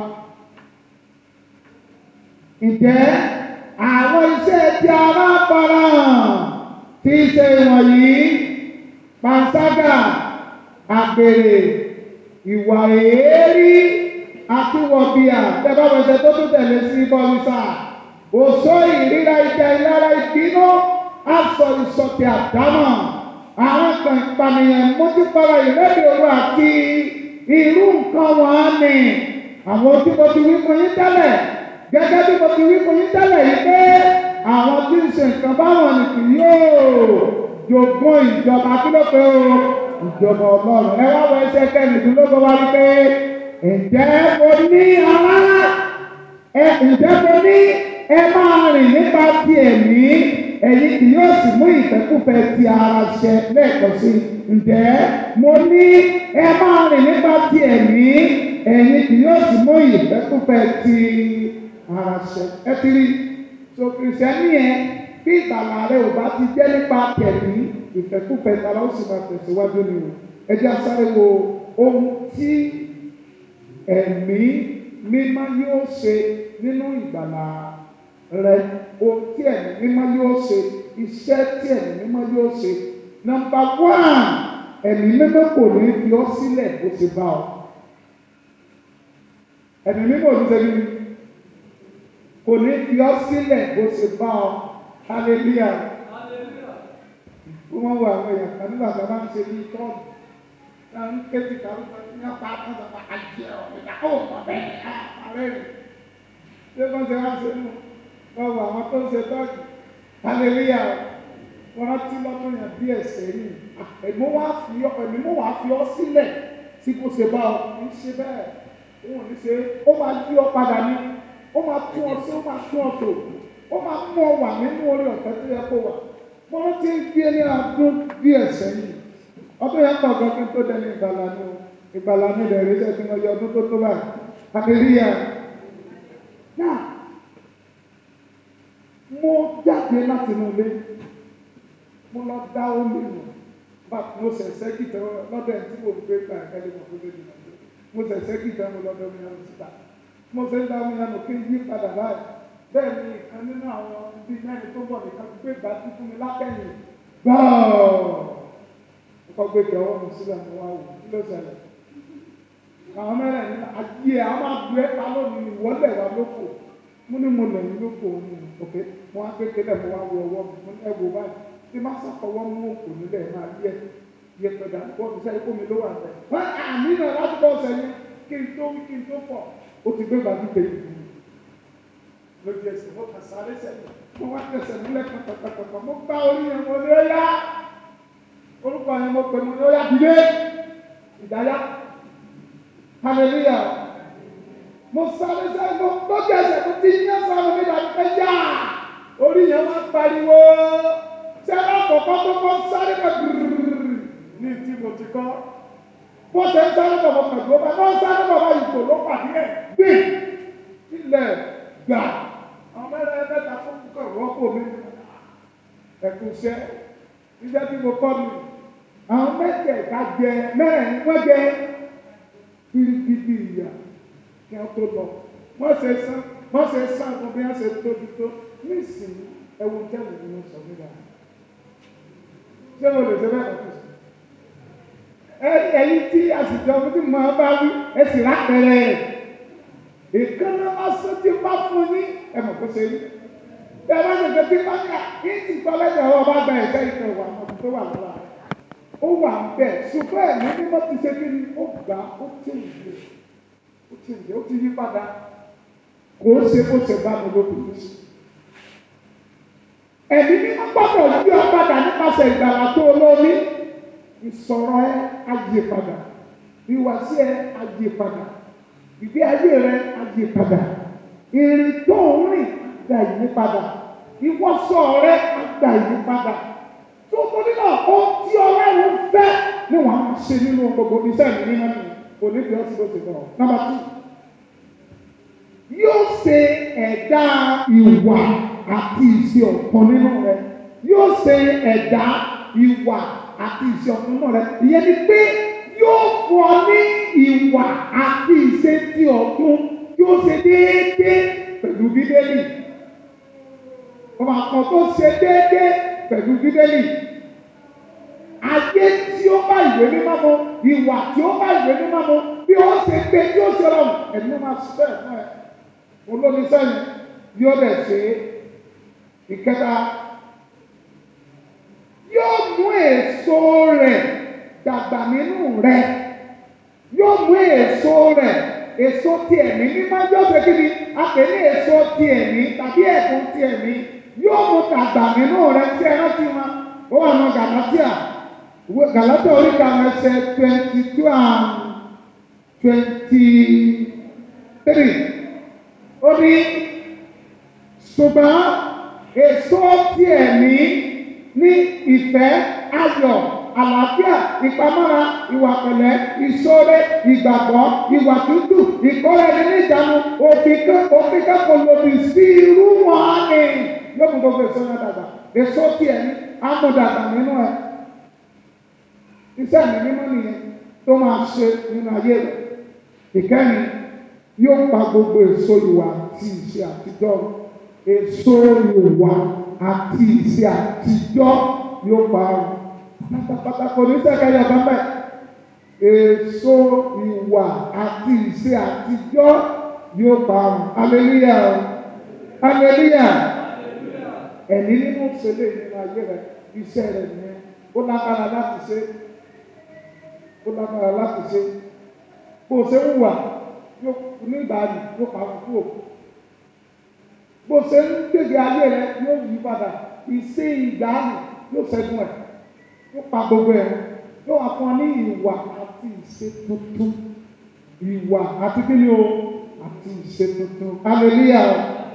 ǹjẹ́ àwọn iṣẹ́ tí ara farahàn tí í ṣe wọ̀nyí panṣágà àgbèrè ìwà èérí àti wọ̀bìà tẹ́bá wẹ̀sẹ̀ tó tún tẹ̀lé sí bọ́lísà òṣó ìríra ìjà ìlara ìbínú aṣọ ìṣọ̀tẹ̀ àdámọ̀ àwọn kan ìpànìyàn mójúpara ìrẹ́bì òru àti irú nǹkan wọn ni àwọn tí mo ti wí fún yín tẹ́lẹ̀ gẹ́gẹ́ bí mo ti wí fún yín tẹ́lẹ̀ yìí pé àwọn tí ń ṣe nǹkan báwọn ni kì yóò jogún ìjọba kí ló pé o ìjọba ọlọ́run ẹ wá wọ ẹsẹ̀ kẹrìndínlógún wá wípé ǹjẹ́ mo ní ará ẹ ǹjẹ́ mo ní ẹ máa rìn nípa ti ẹ̀mí ẹ̀yin kì yóò sì mú ìfẹ́kúfẹ́ ti ara ṣẹ lẹ́ẹ̀kan sí ǹjẹ́ mo ní ẹ máa rìn nípa ti ẹ̀mí ẹ̀yin kì yóò sì mú ìfẹ́kúfẹ́ ti ara ṣẹ ẹ ti rí so kìrìsìtẹ́nì yẹn bí ìgbàlà rẹ ò bá ti jẹ́ nípa tẹ̀mí ìfẹ́kúfẹ́ tara ó sì máa tẹ̀síwájú ni o ẹ jẹ́ asáré wo ohun tí ẹ̀mí mímọ́ yóò ṣe nínú ìgbàlà rẹ ohun tí ẹ̀mí mímọ́ yóò ṣe iṣẹ́ tí ẹ̀mí mímọ́ yóò ṣe nọ́mbà wán ẹ̀mí mímọ́ kò ní fi ọ́ sílẹ̀ bó ti bá ọ ẹ̀mí mímọ́ ò ní ṣe bí kò ní fi ọ́ sílẹ̀ bó ṣe bá ọ hallelujah wọ́n máa ń wo àwọn èèyàn kan nígbà tí wọ́n bá ń ṣe ní tọ́ọ̀nù náà ń ké ti kàwé kan ní ọ̀pá àtúntò àjẹ ọ̀gbìn ó mọ̀ bẹ́ẹ̀ àárẹ̀ rẹ̀ ṣé wọ́n ṣe wá ṣe nù wọ́n wo àwọn tó ń ṣe tọ́ọ̀nù hallelujah wọ́n rántí lọ́dún yẹn bí ẹ̀sẹ̀ yìí ẹ̀mí wá fi ọ́ ẹ̀mí mú wá fi ọ́ sílẹ̀ tí kò ṣe bá ọ kì í ṣe bẹ́ẹ̀ òun ò ní ṣe ó máa yí ọ padà ní ó máa tún ọ sí ó máa tún ọ tò ó máa mú ọ wà nínú orí ọ̀fẹ́ tó yẹ kó wà mo rántí ń gbé ní ọdún bí ẹ̀sẹ̀ yìí ọdún yẹn pọ̀ gan kí n tó dẹni ìgbàlá ní o ìgbàlá ní ìdẹ̀rẹ́ iṣẹ́ tí mo yọ ọdún tó tó báyìí hallelujah náà mo jáde láti inú ilé mo lọ dá omi nù bá mo ṣẹ̀ṣẹ̀ kìtẹ́ lọ́dọ̀ ẹ̀ tí mo gbé gbà ẹ̀kẹ́lẹ́ mo gbé nínú ilé mo ṣẹ̀ṣẹ̀ kìtẹ́ mo lọ́dọ̀ mi yẹn síta mo ṣe ń dá omi yẹn nù kí n yí padà báyìí bẹ́ẹ̀ ni ìkan nínú àwọn ibi mẹ́rin tó bọ̀ nìkan gbé ìgbà tí fún mi látẹ̀yìn gbọ́ọ̀ ọkọ̀ gbé kẹ́ ọwọ́ mi sílẹ̀ mo wá wò kí ló ṣẹlẹ̀ àwọn mẹ́rin ní ayé àwọn máa gbé pa lónìí ìwọ́lẹ̀ wa lóko mo ní mo lẹ̀ yín lóko ní òkè mo wá gbé kélẹ̀ mo wá wo ọwọ́ mi mo ní ẹ wo báyìí tí má sàkọwọ́ mú òkò nílẹ̀ máa yẹ yẹ pẹ̀lú àgbọ̀ mi sẹ́yìn kó mi ló wà bẹ́ẹ̀. wọ́n àmì náà láti bọ́ sẹ́yìn kí n tó kí n tó pọ̀ ó ti gbé bàbí tẹ̀lé mi. lójú ẹsẹ̀ mo kà sáré sẹ́yìn mo wá tẹ̀sẹ̀ nílẹ̀ pàpàpàpà mo gbá orí yẹn mo ní ó yá orúkọ yẹn mo pè mo ní ó yá dìde ìdáyà hallelujah mo sáré sẹ́yìn mo lójú ẹsẹ̀ mo ti yín sáré mi dàbí pé yá orí yẹn wá pariwo sẹ́lá kọ̀ọ̀kan tó kọ́ sáré bẹ̀ gbìrìrì ní tí mo ti kọ́. Bó ṣe ń sáré bọ̀ bọ̀ pẹ̀lú ọba náà sáré bọ̀ bá ìgò ló pàdé ẹ̀ gbé ilẹ̀ gbà. Àwọn mẹ́rin ẹgbẹ́ta fún kọ̀ rọ́pò mi. Ẹ̀kú iṣẹ́ iṣẹ́ tí mo kọ́ mi. Àwọn mẹ́tẹ̀ẹ̀ta jẹ mẹ́rin wọ́n jẹ kirikiri ìyà kí wọ́n tó lọ. Wọ́n ṣe sán wọ́n ṣe sán fún bí wọ́n ṣe tóbi tó nísìnyí ẹ̀wù tẹ́lẹ̀ ni wọ́n sọ nígbà ṣé mo lè ṣe bẹ́ẹ̀ lọ́kùn sí. ẹ ẹyin tí àsìjọ fún tí mo bá wí ẹ sì rápẹrẹ ìkànnì lásán tí bá fún yín ẹ mọ̀ kó ṣe yín. bí ẹ bá ṣe fẹ́ tí bá ní à kí n ti gbọ́ lẹ́yìn ọ̀rọ̀ bá gba ẹ̀ṣẹ́ ìfẹ́ wà mọ̀ tó wà lára rẹ̀. ó wà ń bẹ̀ ṣùgbọ́n ẹ̀mí mímọ́ ti ṣe kí ni ó gbà ó ti ń yé ó ti ń yé ó ti yí padà kò ó ṣe bó ṣe bá mi lókùn sí ẹ̀mí mímọ́ gbọ́dọ̀ yí ọ padà nípasẹ̀ ìgbàlá tó olómi ìsọ̀rọ̀ ẹ á yí padà ìwàsí ẹ á yí padà ìgbé ayé rẹ á yí padà ìrìn tó ń rìn á gba ìyí padà ìwọ́sọ̀ rẹ á gba ìyí padà tó torí náà ó tí ọlọ́run fẹ́ ni wọ́n á ṣe nínú gbogbo iṣẹ́ mi nínú mi kò ní bí ọtí ló ti bọ̀ nọ́mbà tù yóò ṣe ẹ̀dá ìwà àti ìṣe ọ̀kan nínú rẹ yóò ṣe ẹ̀dá ìwà àti ìṣe ọ̀kan nínú rẹ ìyẹn ni pé yóò fún ọ ní ìwà àti ìṣe ti ọ̀tun yóò ṣe déédéé pẹ̀lú bíbélì ọmọ àpọ̀ tó ṣe déédéé pẹ̀lú bíbélì ayé tí ó bá ìwé mímọ́ mu ìwà tí ó bá ìwé mímọ́ mu bí ó ṣe gbé tí ó ṣe rọrùn ẹ̀mí máa ṣiṣẹ́ fún ẹ olómi sẹ́yìn yóò dẹ̀ ṣe é ìkẹta yóò mú èso rẹ̀ dàgbà nínú rẹ̀ yóò mú èso rẹ̀ èso ti ẹ̀mí mímọ́ yóò ṣe kí ni a pè ní èso ti ẹ̀mí tàbí ẹ̀bùn ti ẹ̀mí yóò mú dàgbà nínú rẹ̀ tí ẹ rántí wọn ó wà nù gàlátíà gàlátíà orí kàwọn ẹsẹ̀ twenty two and twenty three ó ní ṣùgbọ́n èso ti ẹ̀mí ní ìfẹ́ ayọ̀ àlàáfíà ìpamọ́ra ìwà pẹ̀lẹ́ ìṣoore ìgbàgbọ́ ìwà tútù ìkọ́ra ẹni ní ìjánu òfin kẹ́kọ̀ọ́ lòdì sí irú wọn ni yóò mú gbogbo èso náà dàgbà èso ti ẹ̀mí amúdàgbà nínú ẹ̀ iṣẹ́ mi mímọ́ nìyẹn tó máa ṣe nínú ayé rẹ̀ ìkẹ́ni yóò pa gbogbo èso ìwà àti ìṣe àtijọ́ èso ìwà àti ìṣe àtijọ́ yóò pa ọ́ pátápátá kò ní sẹ́kẹ̀yọ̀ bẹ́ẹ̀ èso ìwà àti ìṣe àtijọ́ yóò pa ọ́ aleluya aleluya ẹ̀mí nínú ìṣẹ̀lẹ̀ nínú ayé rẹ̀ iṣẹ́ rẹ̀ nìyẹn ó lágbára láti ṣe ó lágbára láti ṣe bó o ṣe ń wà yóò ní ìbàdí yóò pa kúrò bó o ṣe ń gbègbè ayé rẹ yóò yí padà ìṣe ìgbàanì yóò ṣẹ́gun ẹ̀ yóò pa gbogbo ẹ̀ yóò wá fún ọ ní ìwà àti ìṣe tuntun ìwà àti kí ni o àti ìṣe tuntun hallelujah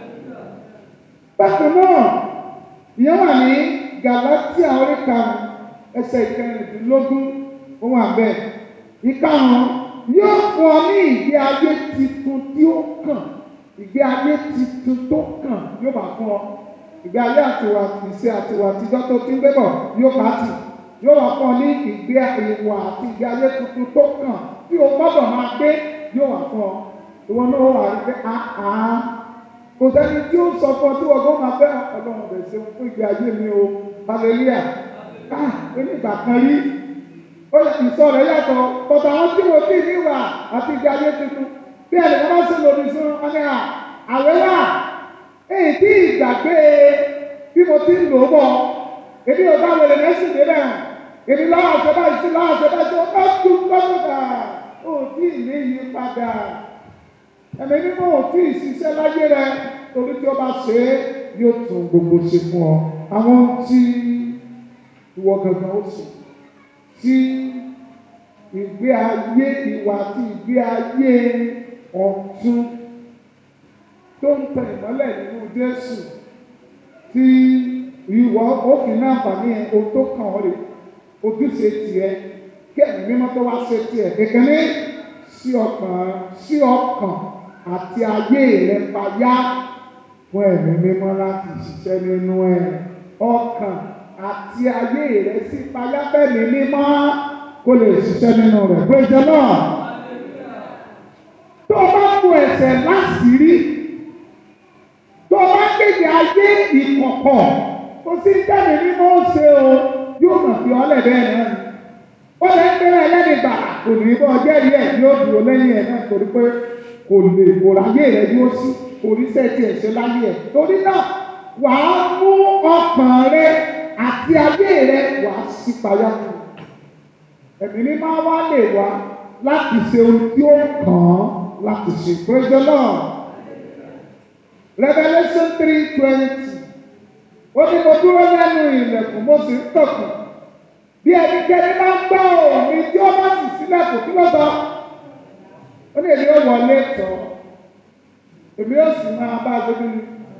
bákan náà ìyẹn wà ní Galatia orí karùn-ún ẹsẹ̀ ìkẹrìndínlógún ohun àbẹ̀ ìkarùn-ún yóò fún ọ ní ìgbé ayé titun tí ó kàn ìgbé ayé titun tó kàn yóò bá fún ọ ìgbé ayé àtiwà ìṣe àtiwà àtijọ́ tó ti ń gbé bọ̀ yóò bá tì yóò wá fún ọ ní ìgbé ìwà àti ìgbé ayé tuntun tó kàn tí o gbọ́dọ̀ máa gbé yóò wá fún ọ ìwọ náà wà rí pé àá kò sẹ́ni tí ó sọ fún ọ tí wọ́n gbọ́ máa fẹ́ ọlọ́run bẹ̀ ṣe fún ìgbé ayé mi o hallelujah ah onígbà kan rí ó yẹ ìsọ rẹ̀ yàtọ̀ bọ̀dọ̀ àwọn tí mo ti níwà àti ìgbé ayé tuntun bí ẹnì kan bá ṣe lòdì sí wọn ní à àwẹ̀ wà èyí tí ìgbàgbé bí mo ti ń lò ó bọ̀ èmi ò bá wẹ̀lẹ̀ mẹ́sìn débẹ̀ hàn èmi lọ́wọ́ àṣẹ báyìí sí lọ́wọ́ àṣẹ báyìí sí ó bá tún lọ́wọ́dà ó tí ì ní yí padà ẹ̀mí mímọ́ ò tí ì ṣiṣẹ́ láyé rẹ torí tí ó bá ṣe é yóò tún gbogbo ṣe fún ọ àwọn tí ìwọ gangan ó sùn tí ìgbé ayé ìwà àti ìgbé ayé ọ̀tun tó ń tẹ ìmọ́lẹ̀ nínú Jésù tí ìwọ òfin náà fàní ẹ o tó kàn ọ́ rè ojúṣe tiẹ̀ kí ẹ̀mí mímọ́ tó wá ṣe tiẹ̀ kékeré sí ọkàn sí ọkàn àti ayé rẹ payá fún ẹ̀mí mímọ́ láti ṣiṣẹ́ nínú ẹ̀ ọkàn àti ayé rẹ sí payá bẹ́ẹ̀ni mímọ́ kó lè ṣiṣẹ́ nínú rẹ̀ praise the Lord. tó o bá kó ẹsẹ̀ láṣìírí tó o bá kéde ayé ìkọ̀kọ̀ kò sí jáde mímọ́ ṣe o yóò kàn fi ọ́lẹ̀ bẹ́ẹ̀ náà ni ó lè ń bẹ̀rẹ̀ ẹlẹ́ni gbà kò ní bọ́ jẹ́rìí ẹ̀ yóò dúró lẹ́yìn ẹ̀ náà torí pé kò lè kò ráyè rẹ̀ yóò sí oríṣẹ́ tiẹ̀ ṣe láyé ẹ̀ torí náà wàá mú ọkàn rẹ àti ayé rẹ wàá sí payá fún ẹ̀mí ní máa wá lè wá láti ṣe ohun tí ó kàn án láti ṣe praise the Lord Revelation three twenty ó ní mo dúró lẹ́nu ilẹ̀kùn mo sì ń tọ̀kùn bí ẹnikẹ́ni máa ń gbọ́ òní tí ó bá sì sílẹ̀ kò kí ló sọ ó ní èmi ó wọlé tọ̀ èmi ó sì máa bá a gbé nínú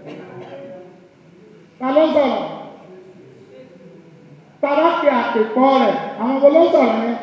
ta ló ń sọ̀rọ̀ tara fi àpèkọ́ rẹ̀ àwọn ọmọ ló ń sọ̀rọ̀ yẹn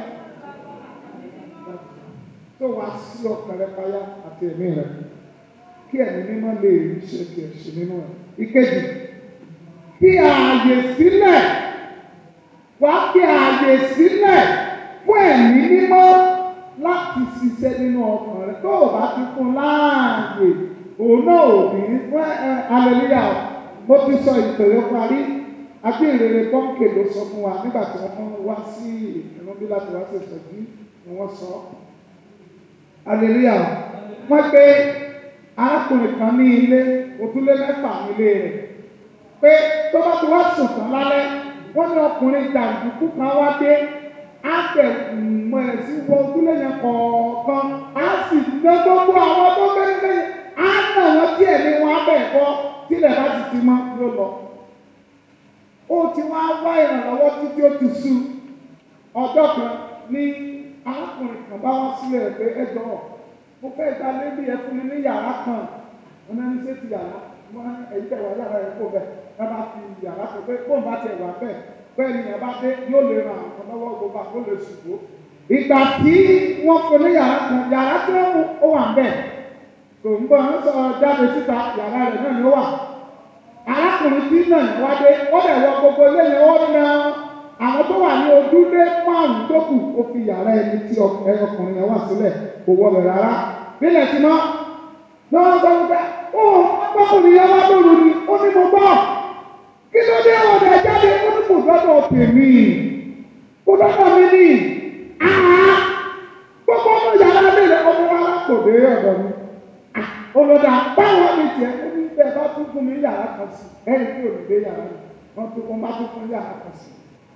tó wá sí ọkàn rẹ payá àti ẹ̀mí rẹ kí ẹ̀mí mímọ́ lè rí ṣe kí ẹ̀ ṣe nínú ẹ̀ ìkejì fi ààyè sílẹ̀ wá fi ààyè sílẹ̀ fún ẹ̀mí mímọ́ láti ṣiṣẹ́ nínú ọkàn rẹ tó o bá ti fún láàyè òun náà ò ní fún ẹ aleluya mo ti sọ ìtòyó parí àbí ìrere pọ́ǹkì ló sọ fún wa nígbà tí wọ́n wá sí ìrún bí láti wá sí ìsọ̀jú ni wọ́n sọ aleluya wọ́n gbé arákùnrin kan ní ilé òtúlé mẹ́fà nílé rẹ̀ pé tó bá ti wá sùn tán lálẹ́ wọ́n ní ọkùnrin jàǹdùkú kan wá dé á bẹ̀ mọ̀ ẹ̀ sí wọ ojúlé yẹn kọ̀ọ̀kan á sì ná gbogbo àwọn tó bẹ́ẹ̀ lẹ́yìn á nà wọ́n tí ẹ̀mí wọn á bẹ̀ bọ́ tílẹ̀ bá sì ti mọ́ ló lọ. ó ti wá wá ìrànlọ́wọ́ títí ó ti sú ọjọ́ kan ní arákùnrin kan bá wá sílẹ̀ pé ẹ jọ̀ọ́ mo fẹ́ ta lébi ẹ fún mi ní yàrá kan wọn náà ní ṣé ti yàrá wọn èyí tẹ̀ wá yàrá yẹn kó bẹ̀ ẹ bá fi yàrá kan pé kó n bá tẹ̀ wá bẹ́ẹ̀ bẹ́ẹ̀ ni yàrá dé yóò lè ràn àwọn lọ́wọ́ gbogbo àkó lè ṣùgbọ́. ìgbà tí wọ́n fún ní yàrá kan yàrá tí wọ́n mú ó wà ń bẹ̀ kò ń bọ̀ ń sọ jáde síta yàrá rẹ̀ náà ni ó wà. arákùnrin tí náà ní wá dé ó dẹ̀ wọ gbogbo ilé yẹn ó na àwọn tó wà ní ojúlé márùn-ún tó kù ó fi yàrá ẹni tí ọkùnrin yẹn wà sílẹ̀ kò wọlé rárá. bílẹ̀ tí mọ́ lọ́wọ́ gbọ́ wípé ó ọkùnrin yẹn wá lóru ni ó ní mo gbọ́ kí ló dé ọ̀dà jáde ó ní kò gbọ́dọ̀ tèmi kò gbọ́dọ̀ mi ní àá gbogbo ọmọ yàrá lè ọmọ wa kò dé ọ̀dọ̀ mi olùdá báwo ni tiẹ̀ ó ní bẹ́ẹ̀ bá tún fún mi yàrá kan sí ẹ̀rí tí ò ní dé yàrá mi wọ́n tún wọ́n bá tún fún yàrá kan sí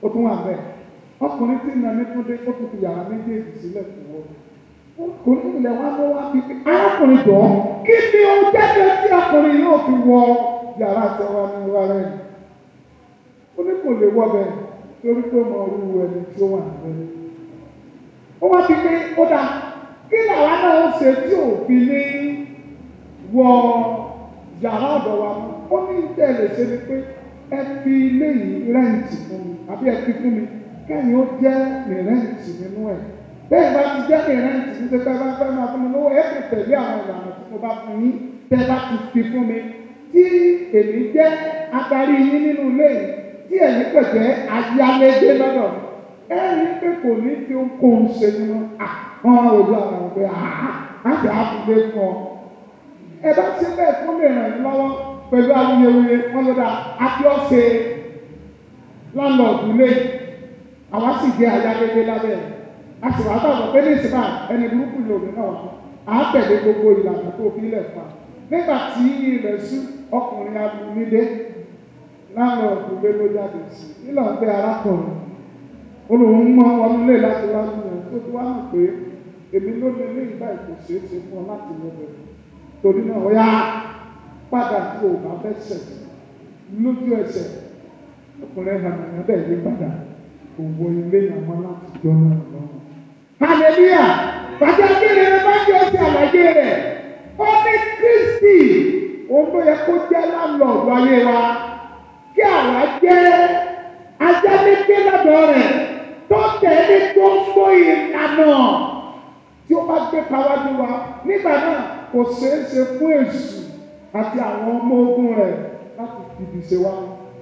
ó tún wà bẹ́ẹ̀ ọkùnrin tí nà ní túndé ó tún fi yàrá méjèèjì sílẹ̀ fún wọn ọkùnrin ilẹ̀ wa ló wá bí pé arákùnrin jọ kí ni ó jáde tí ọkùnrin yóò fi wọ yàrá àtẹwà ní wa rẹ̀ ó ní kò lè wọ bẹ́ẹ̀ torí pé mo rú ẹni tí ó wà níbẹ̀ ó wá bí pé ó dà kí làwa náà ó ṣe tí òfin ní wọ yàrá ọ̀dọ̀ wa mọ́ ó ní tẹ̀lé ṣe ni pé ẹ fi ilé yìí rẹ́ǹtì fún mi àbí ẹ fi fún mi kẹ́yìn ó jẹ́ ní rẹ́ǹtì nínú ẹ̀ bẹ́ẹ̀ bá ti jẹ́ ní rẹ́ǹtì ní tẹ́tẹ́ bá fẹ́ máa fún mi lówó ẹ kò tẹ̀lé àwọn ìlànà tí mo bá fún yín tẹ́ bá ti fi fún mi tí èmi jẹ́ adarí yín nínú ilé yìí tí ẹ̀yin kò jẹ́ ayálégbé lọ́dọ̀ mi ẹ rí pé kò ní fi ohunkóhun ṣe nínú àwọn òjò àwọn ọ̀gbẹ́ àti àfúgbé fún ọ ẹ bá ṣe bẹ́ẹ̀ fún mi ràn yín lọ́wọ́ pẹ̀lú awuyewuye wọn ló dá akíọ́sẹ̀ láńlọ́ọ̀dù lé àwa sì jẹ́ ayálégbé lábẹ́ ẹ̀ a sì wá bàbá pé ní ìsìnká ẹni burúkú lòdì náà wà á tẹ̀lé gbogbo ìlànà tó fi lẹ̀ fún wa nígbà tí ilẹ̀ sú ọkùnrin abúlé láńlọ́ọ̀dù lé ló jáde sí nílò ń pẹ́ arákùnrin olùwọ́n mọ́ wọn lé láti wá sí ẹ̀ tó tó wá hàn pé èmi ló lé ní ìgbà ìkòsí ṣe fún ọ láti lọ bẹ̀rẹ̀ torí náà ó yá padà tí o bá fẹ́ sẹ̀ lójú ẹsẹ̀ ọkùnrin hàmìnà bẹ́ẹ̀ yí padà kò wọ ilé ìyàmọ́ láti jọ náà lọ́wọ́. hallelujah bàtà kíni ẹ bá jẹ́ ọ̀sẹ̀ àlàyé rẹ̀ ó ní kristi òun ló yẹ kó jẹ́ láńlọ́ọ̀dù ayé wa kí àwa jẹ́ ajálégbé lọ́dọ̀ rẹ̀ tó tẹ̀lé gbogbo ìlànà tí ó bá gbé pawájú wa nígbà náà kò ṣeé ṣe fún èṣù àti àwọn ọmọ ogun rẹ̀ láti fìdí ṣe wá.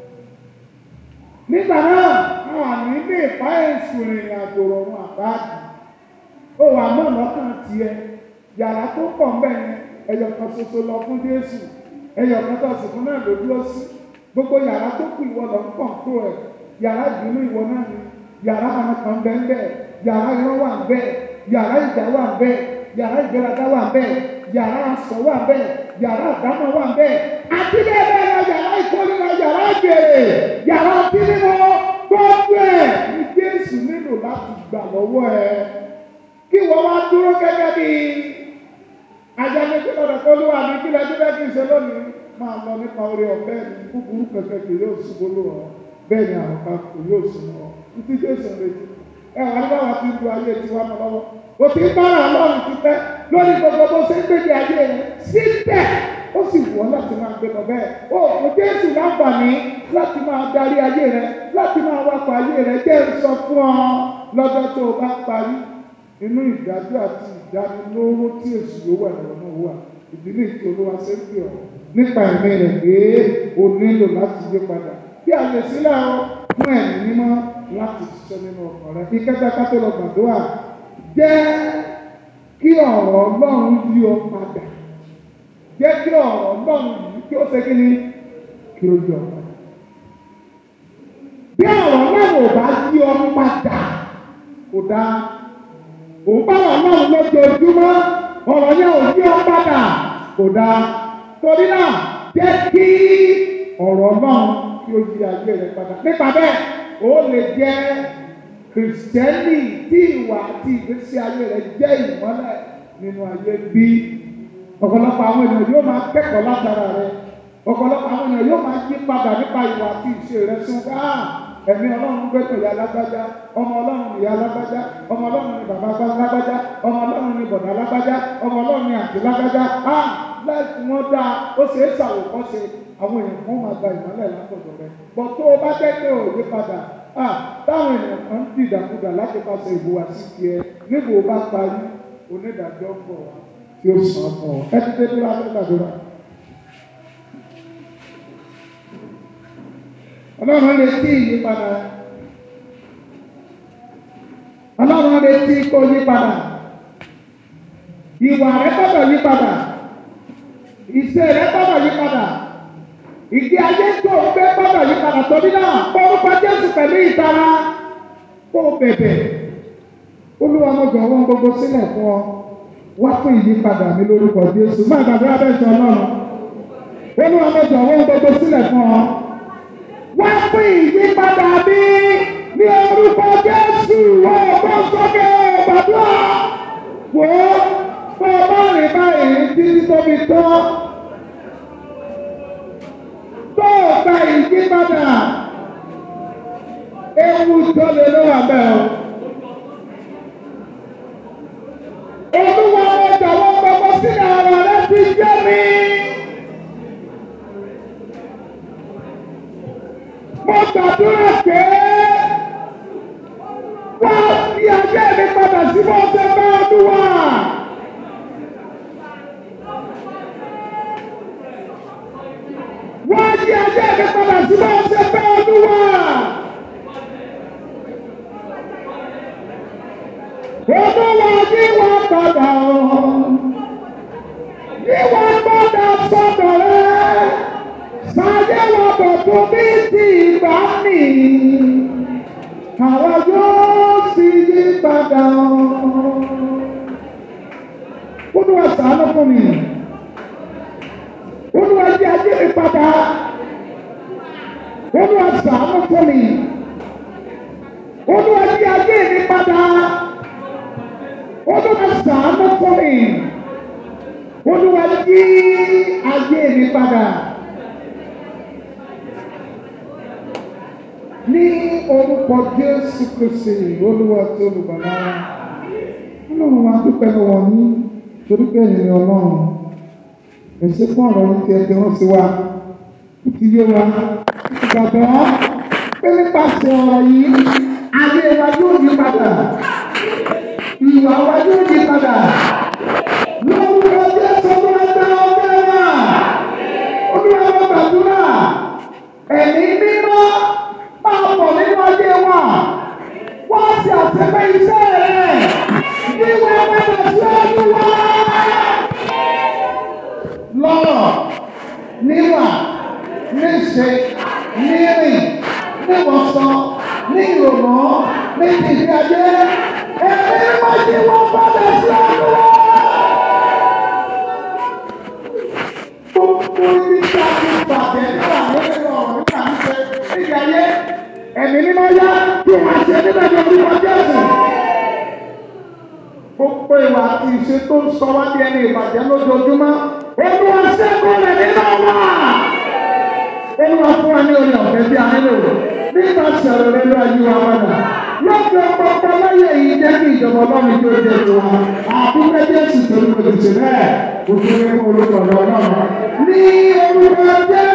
Nígbà náà, àwọn àmì ní ìfá èṣù ìrìn àjò rọrùn àbáàdì. Ó wà mọ́ lọ́kàn tiẹ̀. Yàrá tó pọ̀ ń bẹ̀ yẹn, ẹyọ kan ṣoṣo lọ fún Jésù. Ẹyọ kan tó sì fún náà ló dúró sí. Gbogbo yàrá tó kù ìwọ lọ ń pọ̀ tó ẹ̀. Yàrá ìbínú ìwọ náà ni. Yàrá àwọn kan bẹ́ẹ̀ ń bẹ́ẹ̀. Yàrá irọ́ wà ń bẹ́ẹ̀. Yàrá ìjà wà ń bẹ́ẹ̀. Yàrá ìgbéraga wà ń bẹ́ẹ̀. Yàrá aṣọ wà ń bẹ́ẹ̀ yàrá àdámọ̀ wà bẹ́ẹ̀ àti bẹ́ẹ̀ bẹ́ẹ̀ lọ yàrá ìkórira yàrá àgbèrè yàrá ọtí mímọ́ gbogbo ẹ̀ ní Jésù nílò láti gbà lọ́wọ́ ẹ kí wọ́n wá dúró gẹ́gẹ́ bí ajánẹ́gbẹ́ lọ́dọ̀ kó ló wà ní kílẹ̀ tó bẹ́ẹ̀ kí n ṣe lónìí máa lọ nípa orí ọ̀fẹ́ mi kúkúrú kẹ̀kẹ́ kì yóò ṣubú lò ọ́ bẹ́ẹ̀ ni àwọn kan kò yóò sùn ọ́ títí Jésù retí ẹ wà nígbà wà fi ń du ayé tiwa mọ́ lọ́wọ́ o ti ń bára Ọlọ́run ti fẹ́ lórí gbogbo bó ṣe ń gbèdé ayé rẹ síbẹ̀ ó sì wọ́n láti máa gbé lọ bẹ́ẹ̀ ó kò Jésù láǹfààní láti máa darí ayé rẹ láti máa wakọ̀ ayé rẹ jẹ́ sọ fún ọ lọ́jọ́ tó o bá parí inú ìdájọ́ àti ìdánilóró tí èsì yóò wà lọ́wọ́ náà wà ìdílé tí olúwa ṣe ń pè ọ́ nípa ẹ̀mí rẹ̀ pé o nílò láti yí padà bí a lè sílẹ̀ ọ fún ẹ̀mí mímọ́ láti ṣiṣẹ́ nínú ọkàn rẹ kí kẹ́kẹ́ tó lọ gbàdúrà jẹ́ kí ọ̀rọ̀ ọlọ́run yí ọ padà jẹ́ kí ọ̀rọ̀ ọlọ́run yìí kí ó ṣe kí ni kí ó yọ padà. bí ọ̀rọ̀ ọlọ́run ò bá yí ọ padà kò dáa ò bá ọlọ́run lójoojúmọ́ ọ̀rọ̀ yẹn ò yí ọ padà kò dáa torí náà jẹ́ kí ọ̀rọ̀ ọlọ́run kí ó yí ayé rẹ padà nípa bẹ́ẹ̀ ó lè jẹ́ kìrìsìtẹ́nì tí ìwà àti ìgbésí ayé rẹ̀ jẹ́ ìmọ́lẹ̀ nínú ayé bí ọ̀pọ̀lọpọ̀ àwọn ènìyàn yóò máa kẹ́kọ̀ọ́ látara rẹ̀ ọ̀pọ̀lọpọ̀ àwọn ènìyàn yóò máa yí padà nípa ìwà àti ìṣe rẹ̀ sí wọn káà ẹ̀mí ọlọ́run gbẹ́tọ̀ ìyá alágbájá ọmọ ọlọ́run ni ìyá alágbájá ọmọ ọlọ́run ni bàbá alágbájá ọmọ ọlọ́run ni bọ̀dá alágbájá ọmọ ọlọ́run ni àǹtí alágbájá á láìsí wọn dáa ó ṣe é ṣàwòkọ́ṣe àwọn èèyàn kan máa gba ìmọ́lẹ̀ látọ̀dọ̀ rẹ̀ bọ̀ tó o bá jẹ́ pé òye padà Ah, táwọn èèyàn kan ń dìdàkudà láti pàṣẹ ìbúwa sí tiẹ̀ níbo bá parí onídàájọ́ ń bọ̀ wá tí ó sàn fún ọ. ẹ ti dé dúró abẹ́ gbàdúrà. ọlọ́run retí ìyípadà ọlọ́run retí kó yípadà ìwà rẹ gbọ́dọ̀ yípadà ìṣe rẹ gbọ́dọ̀ yípadà ìdí ayé tó ń gbé gbọ́dọ̀ yí padà torí náà orúkọ Jésù pẹ̀lú ìtara kó bẹ̀bẹ̀ olúwa mo jọ̀wọ́ gbogbo sílẹ̀ fún ọ wá fún ìyípadà mi lórúkọ Jésù má gbàgbé abẹ́sẹ̀ ọlọ́run olúwa mo jọ̀wọ́ gbogbo sílẹ̀ fún ọ wá fún ìyípadà mi ní orúkọ Jésù wọ́n bọ́ sókè gbàdúrà wò ó bọ́ ọ bá rìn báyìí títí tóbi tán tó o gba ìyípadà ewu tó lè ló wà bẹ́ẹ̀ o. Olúwa mo jọ̀wọ́ gbogbo sínú ara rẹ ti jẹ́ mi. Mo gbàdúrà pé wá sí ayé mi padà sí bó ṣe bá ọdún wá. Wá sí ayé mi padà sí bó ṣe bá ọdún wá. Olúwa yí wa padà o. Yí wa padà sọ́dọ̀ rẹ̀. Sáyé wa bọ̀dọ̀ bí ti ìgbà nì. Àwa yóò sì yí padà o. Olúwa ṣàánú fún mi. Olúwa yí ayé mi padà. Olúwa ṣàánú fún mi. Olúwa yí ayé mi padà. Olúwa ṣàánú fún mi. Olúwa yí ayé mi padà. Ní orúkọ Jésù Kristi, Olúwa tó olùbàlá. Ọlọ́run wa dúpẹ́ lọ́wọ́ yín torí pé ẹ̀yin ni Ọlọ́run. Èsì fún ọ̀rọ̀ yín tí ẹ ti rán sí wa. Ó ti yé wa. Ìgbàgbọ́ pé nípasẹ̀ ọ̀rọ̀ yìí, ayé wa yóò yí padà ìwà wa yóò yí padà. Lórúkọ Jésù Olúwa gba ọgbẹ́ wa. Olúwa wa gbàdúrà. Ẹ̀mí mímọ́ máa bọ̀ nínú ayé wa. Wá sí àtẹ̀pẹ́ iṣẹ́ rẹ̀. Wíwá padà sí ọdún wa. Lọ́rọ̀, níwà, níṣe, nírìn, níwọ̀sán, ní ìrònú, ní ìdíje ayé. Ẹ̀mí máa ṣe wọ́n padà sí ọdún wa. Gbogbo ibi tí a ti bàjẹ́ nígbà nínú ọ̀rọ̀ nígbà níṣe nígbà ayé. Ẹ̀mí mímọ́ yá kí wọ́n ṣe nígbà tí orí wọn Jésù. Gbogbo ìwà àti ìṣe tó ń sọ wá bí ẹni ìbàjẹ́ lójoojúmọ́. Olúwa ṣẹ́gun rẹ̀ nínú wa. Olúwa fún wa ní orí ọ̀fẹ́ tí a nílò. Nígbà sọ̀rọ̀ rẹ̀ ló ayé wa padà. Lọ́jọ́ gbogbo láyé yìí jẹ́ kí ìjọba ọlọ́run tó jẹ tó wa. Àdúgbò Jésù tó ń lòdì sí bẹ́ẹ̀. Òṣèré fún orúkọ ọ̀dọ́ náà. Ní orúkọ Jésù.